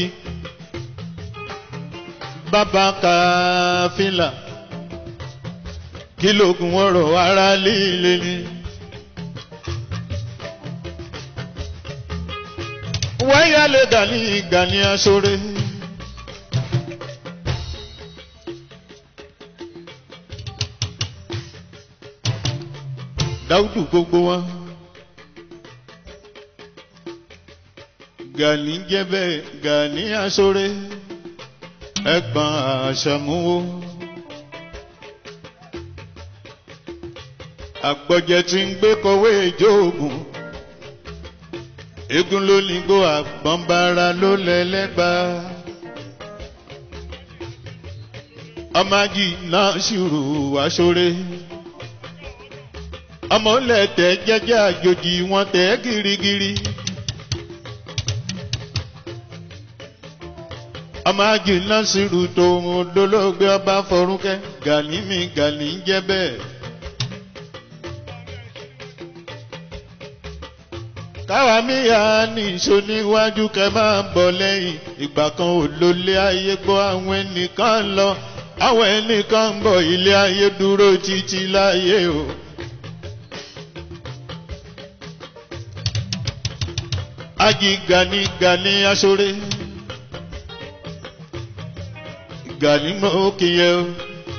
bàbá kàfílà kí lóògùn ọ̀rọ̀ ara líle ni wáyálé gani gani aṣọre. dáúdù gbogbo wọn. gani jẹ́bẹ̀ gani aṣọre ẹ̀gbọ́n àṣàmúwò. àgbọ̀jẹ̀ tí ń gbé kọ̀wé ìjóògùn eégún ló ní gbó àgbọ̀nbára ló lẹ́lẹ́gbà. ọmọdé náà ṣùrù aṣọre ọmọ lẹ́tẹ̀ jẹ́jẹ́ àjòjì wọn tẹ̀ girigiri. ọmọ ajì náà ṣùrù tòun dolóògbé ọba fọrúkẹ́ gani mi gani jẹ́ bẹ́ẹ̀. káwa míyà ní ìṣó níwájú kẹ máa ń bọ̀ lẹ́yìn ìgbà kan ò lólé ayé gbọ́ àwọn ẹnìkan lọ àwọn ẹnìkan ń bọ̀ ilé ayé dúró títí láyé o. ají gani gani aṣọre gani mọ òkè yẹ o.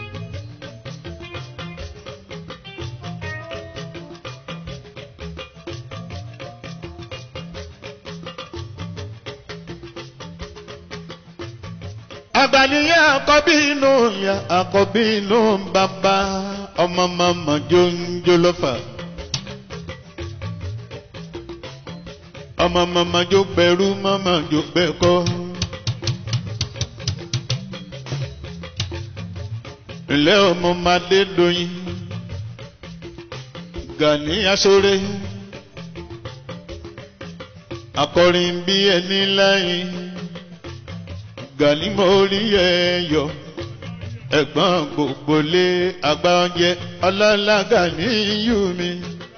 àgbàníyà àkọ́bí inú ya àkọ́bí inú bàbá ọmọ màmá jóńjó lọ́fà. ọmọ màmá jó bẹ̀rù màmá jó bẹ̀kọ́. ilé ọmọ madé doyin gani aṣọre akọrin bí ẹni láyìn gani mórí ẹyọ ẹ̀gbọ́n gbogbo lé àgbà oúnjẹ ọlọ́lá gani yú mi.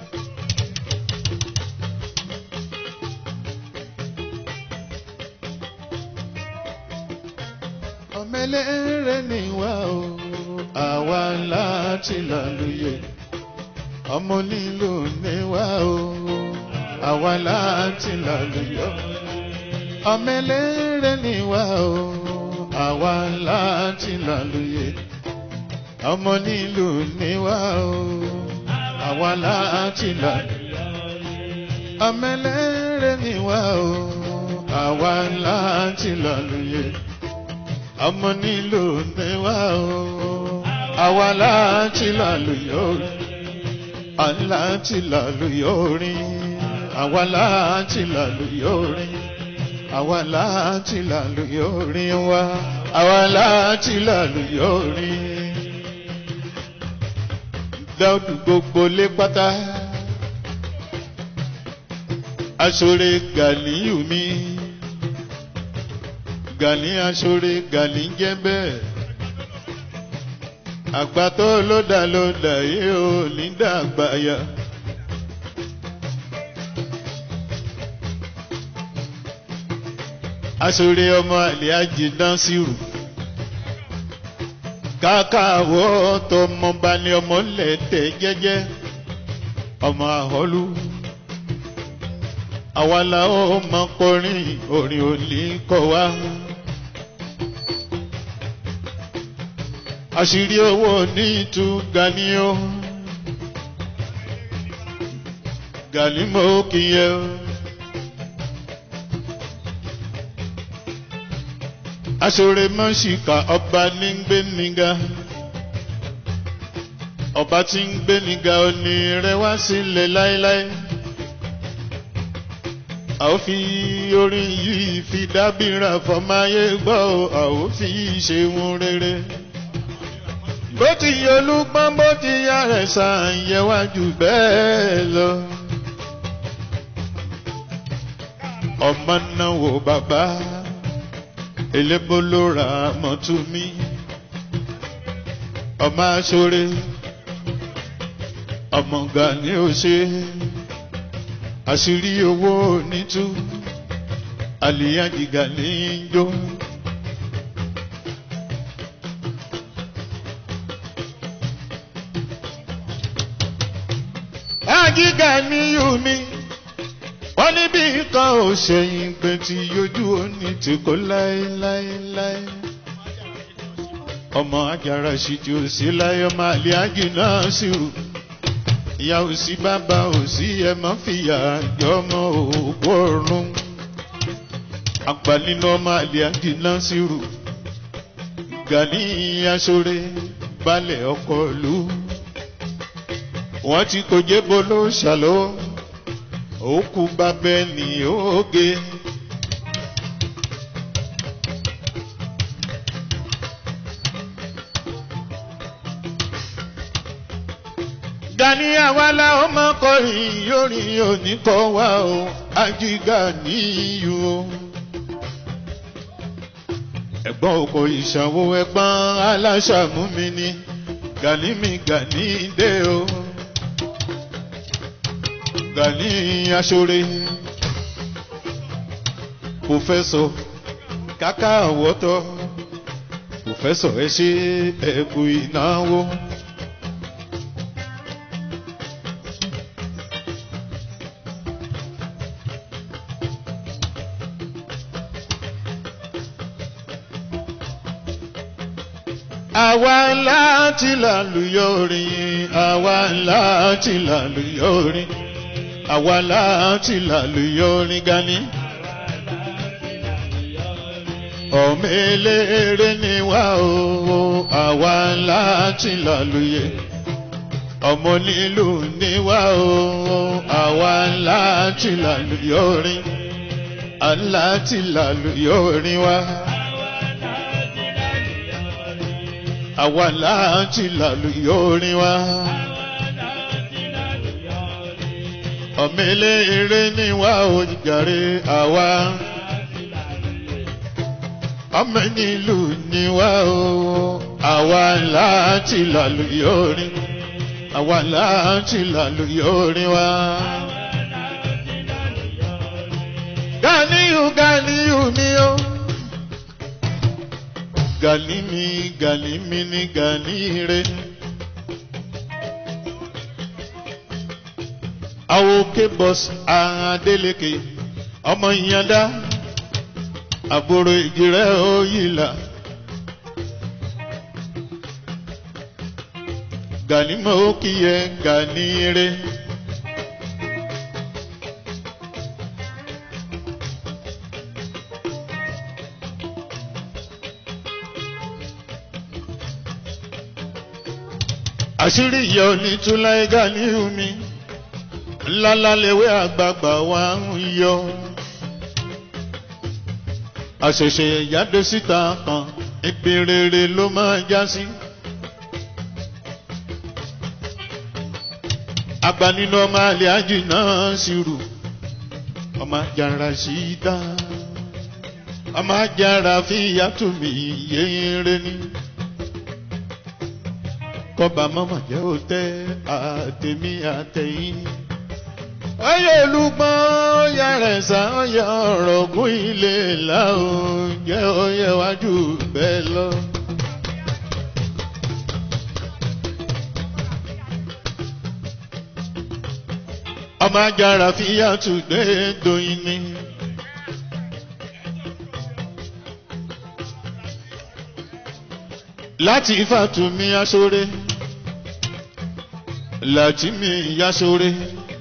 ọmọlẹ́rẹ́ ni wá o àwa láti lálùyẹ ọmọ nílò ní wá o àwa láti lálùyọ ọmọlẹ́rẹ́ ni wá o àwa láti lálùyẹ ọmọ nílò ní wá o àwa láti lálùyẹ ọmọlẹ́rẹ́ ni wá o àwa láti lálùyẹ ọmọ nílò ní wá o àwa láti lálùyọ láti lálùyọ orin àwa láti lálùyọ orin àwa láti lálùyọ orin wa àwa láti lálùyọ orin dáúdù gbogbo lé pátá aṣọre gàlíyù mi gàlí aṣọre gàlí jẹ́ bẹ́ẹ̀ àgbàtọ́ lódà lódà yìí ò ní dàgbàyà. aṣọre ọmọ àlè àjìdán sírù káàkàwọ́ tọmọba ni ọmọ lẹ́tẹ̀ jẹ́jẹ́ ọmọ àhọ́lú àwa làwọn ọmọ kọrin orin òní kọ wá. àṣírí owó ní ìtú gani o gani mo kìyẹ o. aṣọre mọ́ṣíkà ọba ní gbé níga ọba tí ń gbé níga òní rẹ wá sílẹ̀ láéláé a ó fi orin yìí fi dábìrà fọmáyé gbọ́ a ó fi ṣe wọn rere bó ti yẹ olúgbọ́n bó ti yá rẹ̀ sàn yẹ wájú bẹ́ẹ̀ lọ. ọmọ náà wò bàbá elébó ló ra mọ́tò mi ọmọ aṣọre ọmọ gani ó ṣe àṣírí owó nítú àlìyájìgà ní í jó. àjígà ní yùmí wọ́n ní bí kan ò ṣẹ̀yìn pé tí yójú òní tí kò láéláéláé. ọmọ ajára ṣìjú sí láyé ọmọ àlẹ́ àjì náà sì rù. ìyá ò sí bàbá ò sí ẹ má fìyà jọ ọmọ òkú ọ̀run. àgbà nínú ọmọ àlẹ́ àjì náà sì rù. gani aṣọre balẹ̀ ọkọ̀ lù. wọ́n ti kò jẹ́ bolo ṣàlọ́ òkú bàbẹ́ ní oge. Gani àwàlà ọmọ kọrin yorin oníkọ wa o ajíga níyù o. Ẹ̀gbọ́n oko ìṣàwó ẹ̀gbọ́n aláṣàmú mi ni Gani mi Gani dé o. Gani aṣọre pòfẹ́sọ̀ kàkà àwọ̀tọ́ pòfẹ́sọ̀ ẹ ṣe ẹ̀kú ìnáwó. àwa láti làlùyọ orin àwa láti làlùyọ orin àwa láti làlùyọ orin Gani. ọmọ eléré ni wá o àwa láti làlùyẹ ọmọ nílùú ni wá o àwa láti làlùyọ orin aláti làlùyọ orin wá. àwa láti làlùyọ orin wá. ọmọ eléré ni wá o jàre àwa ọmọ nílùú ni wá o àwa láti làlùyọ orin àwa láti làlùyọ orin wá. Ganiyu Ganiyu mi o. Gani mi Gani mi ni Gani re. Awoke bọ́s Adeleke ọmọ ìyànda àbúrò ìjìrẹ́ òyìnlá. Gani mọ̀ ó kí yẹ Gani re. àṣírí ìyá onítúláì Gani mi ńláńlá lewé àgbààgbà wa ń yọ. àṣẹ̀ṣẹ̀ ìyáde síta kan ibi rere ló máa já sí. àgbà nínú ọmọ àlè ájì náà sì rù ọmọ àjàrà sí dá ọmọ àjàrà fi yàtúmí yéèrè ni kọba mọ́mọ́ jẹ́ ó tẹ́ àtẹ̀mí àtẹ̀yìn. ọyọ olùgbọ́n yàrá ẹ̀sà ọyọ ọ̀rọ̀ ògùn ilé làwọn jẹ́ ọyẹ wájú bẹ́ẹ̀ lọ. ọmọ ajára fi yàtú gbé doyin ni. láti Fàtúmí aṣọ́rẹ́ Látìmí yasore.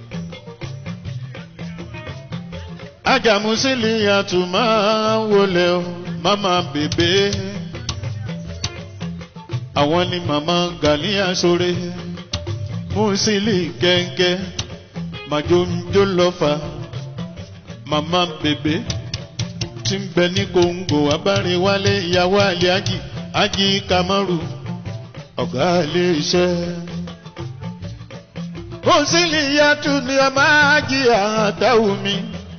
Ajamusili àtùmá wọlé o, mama bèbè. Àwọn ni màmá Gani yasore. Musili kẹ̀kẹ́, màjóńjó lọ́fà. Màmá bèbè tí ń bẹ ní Kòǹgò abárinwálé ìyàwó àlè ájì ájì Kamaru ọ̀gá ilé iṣẹ́ òsìlì yàtú ni ọmọ ájì àtàwù mi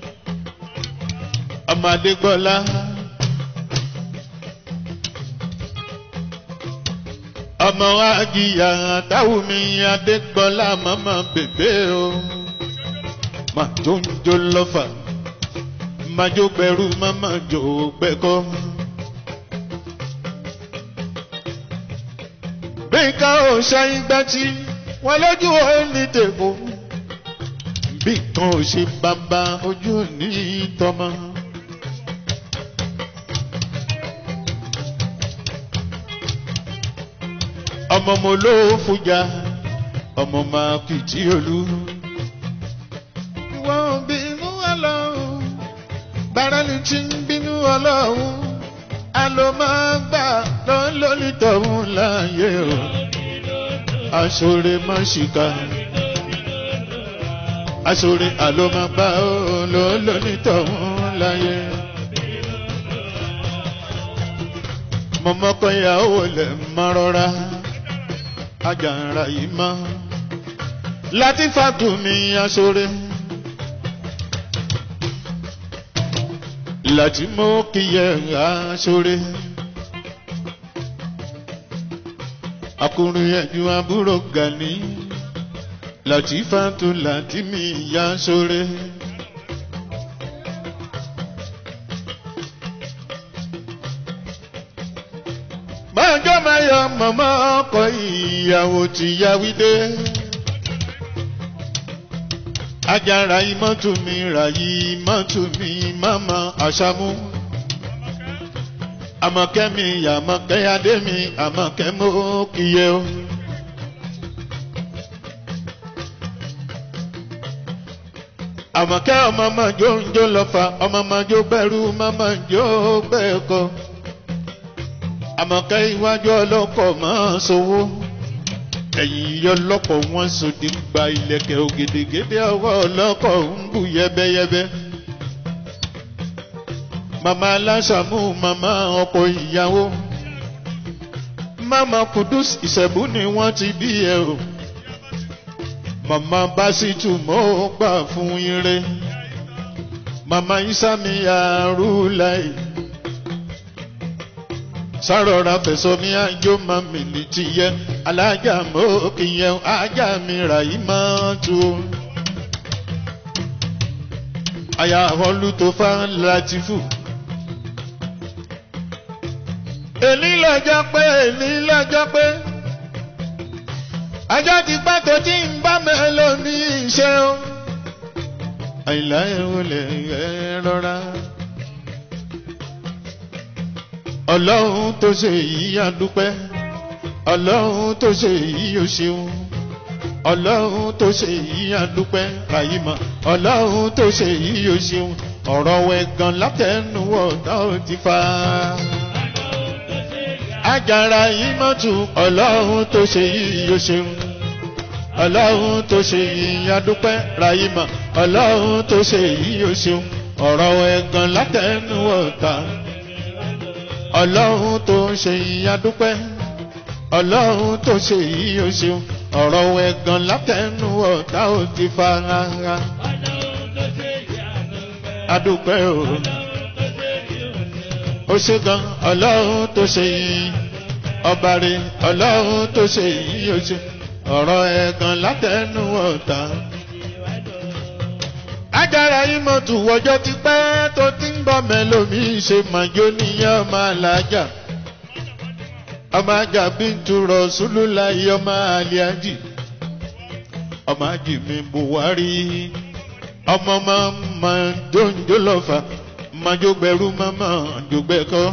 ọmọ adégbọlá ọmọ ájì àtàwù mi adégbọlá màmá bèbè o màjóńjó lọ́fà màjó gbẹrú màmá jò gbẹkọ. bí nǹkan ò ṣe ìgbà tí wọ́n lójú ó ní tèkó bí kan ò ṣe bàbá ojú ní tọmọ. ọmọ mo ló fújà ọmọ máa kìtì olú. wọ́n bínú ọlọ́run bàrálù tí ń bínú ọlọ́run alo máa gbà lọ́n lórí tọ̀hún láàyè o aṣọre má ṣìkà aṣọre alo máa gbà ó lọ́n lórí tọ̀hún láàyè. mọ̀mọ́kọ́ ìyàwó lẹ̀ máa rọra ajànra yìí mọ́ láti fàtúmí aṣọre. láti mú kí yẹ aṣọre. akùnrin ẹ̀jú àbúrò gani láti fàtú láti mi ya aṣọre. bájọ́ máa yọ mọ̀mọ́ ọkọ̀ ìyàwó tí yáwí dé. Ajara imọ́tù mi ràyí imọ́tù mi mọ́mọ́ àṣàmú. Àmọ̀kẹ́ mi àmọ̀kẹ́ adé mi àmọ̀kẹ́ mú kíyẹ o. Àmọ̀kẹ́ ọmọ mọ̀jó ń jó lọ́fà ọmọ mọ̀jó bẹ̀rù mọ̀mọ̀ jó bẹ́ẹ̀kọ́. Àmọ̀kẹ́ iwájú ọlọ́kọ̀ máa sowó ẹ̀yìn yọ lọ́pọ̀ wọn sòdì gba ilẹ̀kẹ̀ ògèdègèdè ọwọ́ ọlọ́kọ̀ ń bù yẹ́bẹ́yẹ́bẹ́. Màmá aláṣàmú màmá ọkọ ìyàwó. Màmá Kudus Ìṣẹ̀bú ni wọ́n ti bí ẹ o. Màmá Básítù mọ́ ó gbà fún ire. Màmá Ísámi Arúláì sárọ̀ra fẹ̀sọ̀ mi àjò máa mi ní ti yẹ alájà mọ́ kì í yẹ ajá mi rà yí máa tu. àyà ọlú tó fà láti fò. èní lọ́jọ́ pé èní lọ́jọ́ pé ajá ti pẹ́ tó tí ń bá mẹ́lò ní iṣẹ́ o. àìlá ẹ̀ wọlé ẹ̀ rọra ọlọ́run tó ṣe yìí á dúpẹ́ ọlọ́run tó ṣe yìí ó ṣeun ọlọ́run tó ṣe yìí á dúpẹ́ àyímọ̀ ọlọ́run tó ṣe yìí ó ṣeun ọ̀rọ̀ wẹ̀gàn látẹnuwọ̀ náà ti fa. Àjàrà yìí mọ́tò ọlọ́run tó ṣe yìí ó ṣeun ọlọ́run tó ṣe yìí á dúpẹ́ ràyímọ̀ ọlọ́run tó ṣe yìí ó ṣeun ọ̀rọ̀ wẹ̀gàn látẹnuwọ̀ náà ọlọ́run tó ń ṣe ìyádúpẹ́ ọlọ́run tó ṣe yìí ó ṣeun ọ̀rọ̀ ẹ̀gàn látẹnu ọ̀tá ò ti fara adúpẹ́ o ó ṣe gan ọlọ́run tó ṣe yìí ọba rẹ̀ ọlọ́run tó ṣe yìí ó ṣe ọ̀rọ̀ ẹ̀gàn látẹnu ọ̀tá ajára ìmọ̀tù wọjọ́ ti pẹ́ tó ti ń bọ̀ mẹ́lòmí ṣe màjò níyàn ọmọ alájà ọmọ ajá bíntu rọ̀ṣúlùlá ọmọ àlíájì ọmọ ajì mi buhari ọmọ máa ń ma jóńjó lọ́fà màjò gbẹrú màmá jògbẹ́kọ́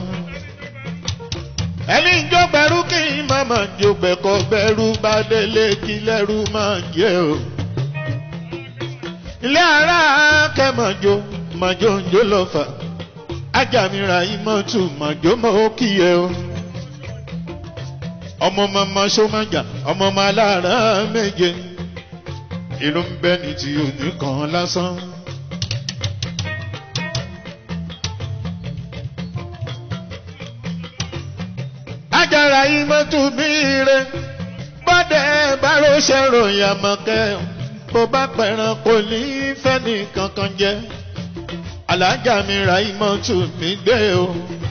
ẹni jògbẹ́rú kí màmá jògbẹ́kọ́ gbẹrú bá délé kí lẹ́rú máa jẹ́ o ilé ara kẹmọjó mọjó njó lọfà ajamira imọtu mọjó mọ kíyẹ o ọmọ mọmọ sọmájà ọmọ ọmọ alára méje irú ń bẹ ní ti òní kan lásán. ajara imọtu mi re bọ́dẹ̀ bárò ṣẹ̀ròyìn àmọ̀kẹ́ bó bá pẹ̀ràn kò ní fẹ́ni kankan jẹ́ alájà mi ra ìmọ̀tò mi gbé o.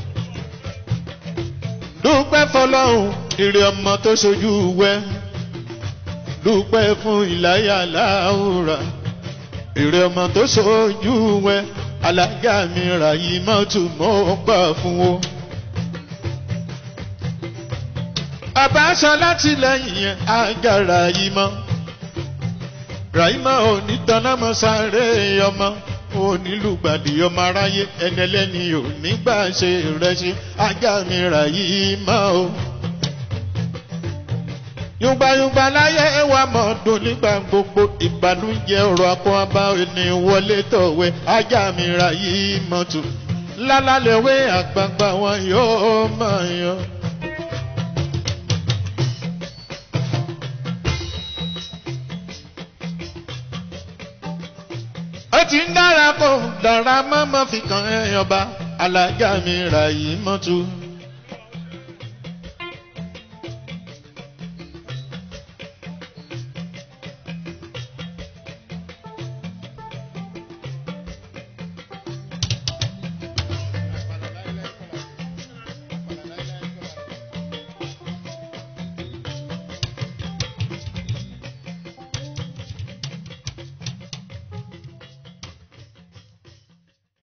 dúpẹ́ fọlọ́hún ìrè ọmọ tó ṣojú wẹ́ dúpẹ́ fún ìláyà láwùrà ìrè ọmọ tó ṣojú wẹ́ alájà mi ra ìmọ̀tò mọ́ gbà fún o. bàbá aṣọ láti lẹ́yìn yẹn àgàrà yìí mọ́ Ràìmọ́ òní tanámọ́ sáré ọmọ onílùgbàdì ọmọ aráyé ẹnẹlẹ́ni òní gbà ṣe rẹ̀ ṣe ajá mi Ràìmọ́ o. Yùngbàyùngbà láyé wa mọ̀ dùn nígbà gbogbo ìbànújẹ́ ọ̀rọ̀ akọ abá ẹni wọlé tọ̀wé ajá mi Ràìmọ́ tù. Lálálẹ̀wé àgbààgbà wọn yóò máa yan. ó ti ń dára kó dára mọ́mọ́ fi kàn ẹ́ ọba alájà mi Ràìmọ́ tù.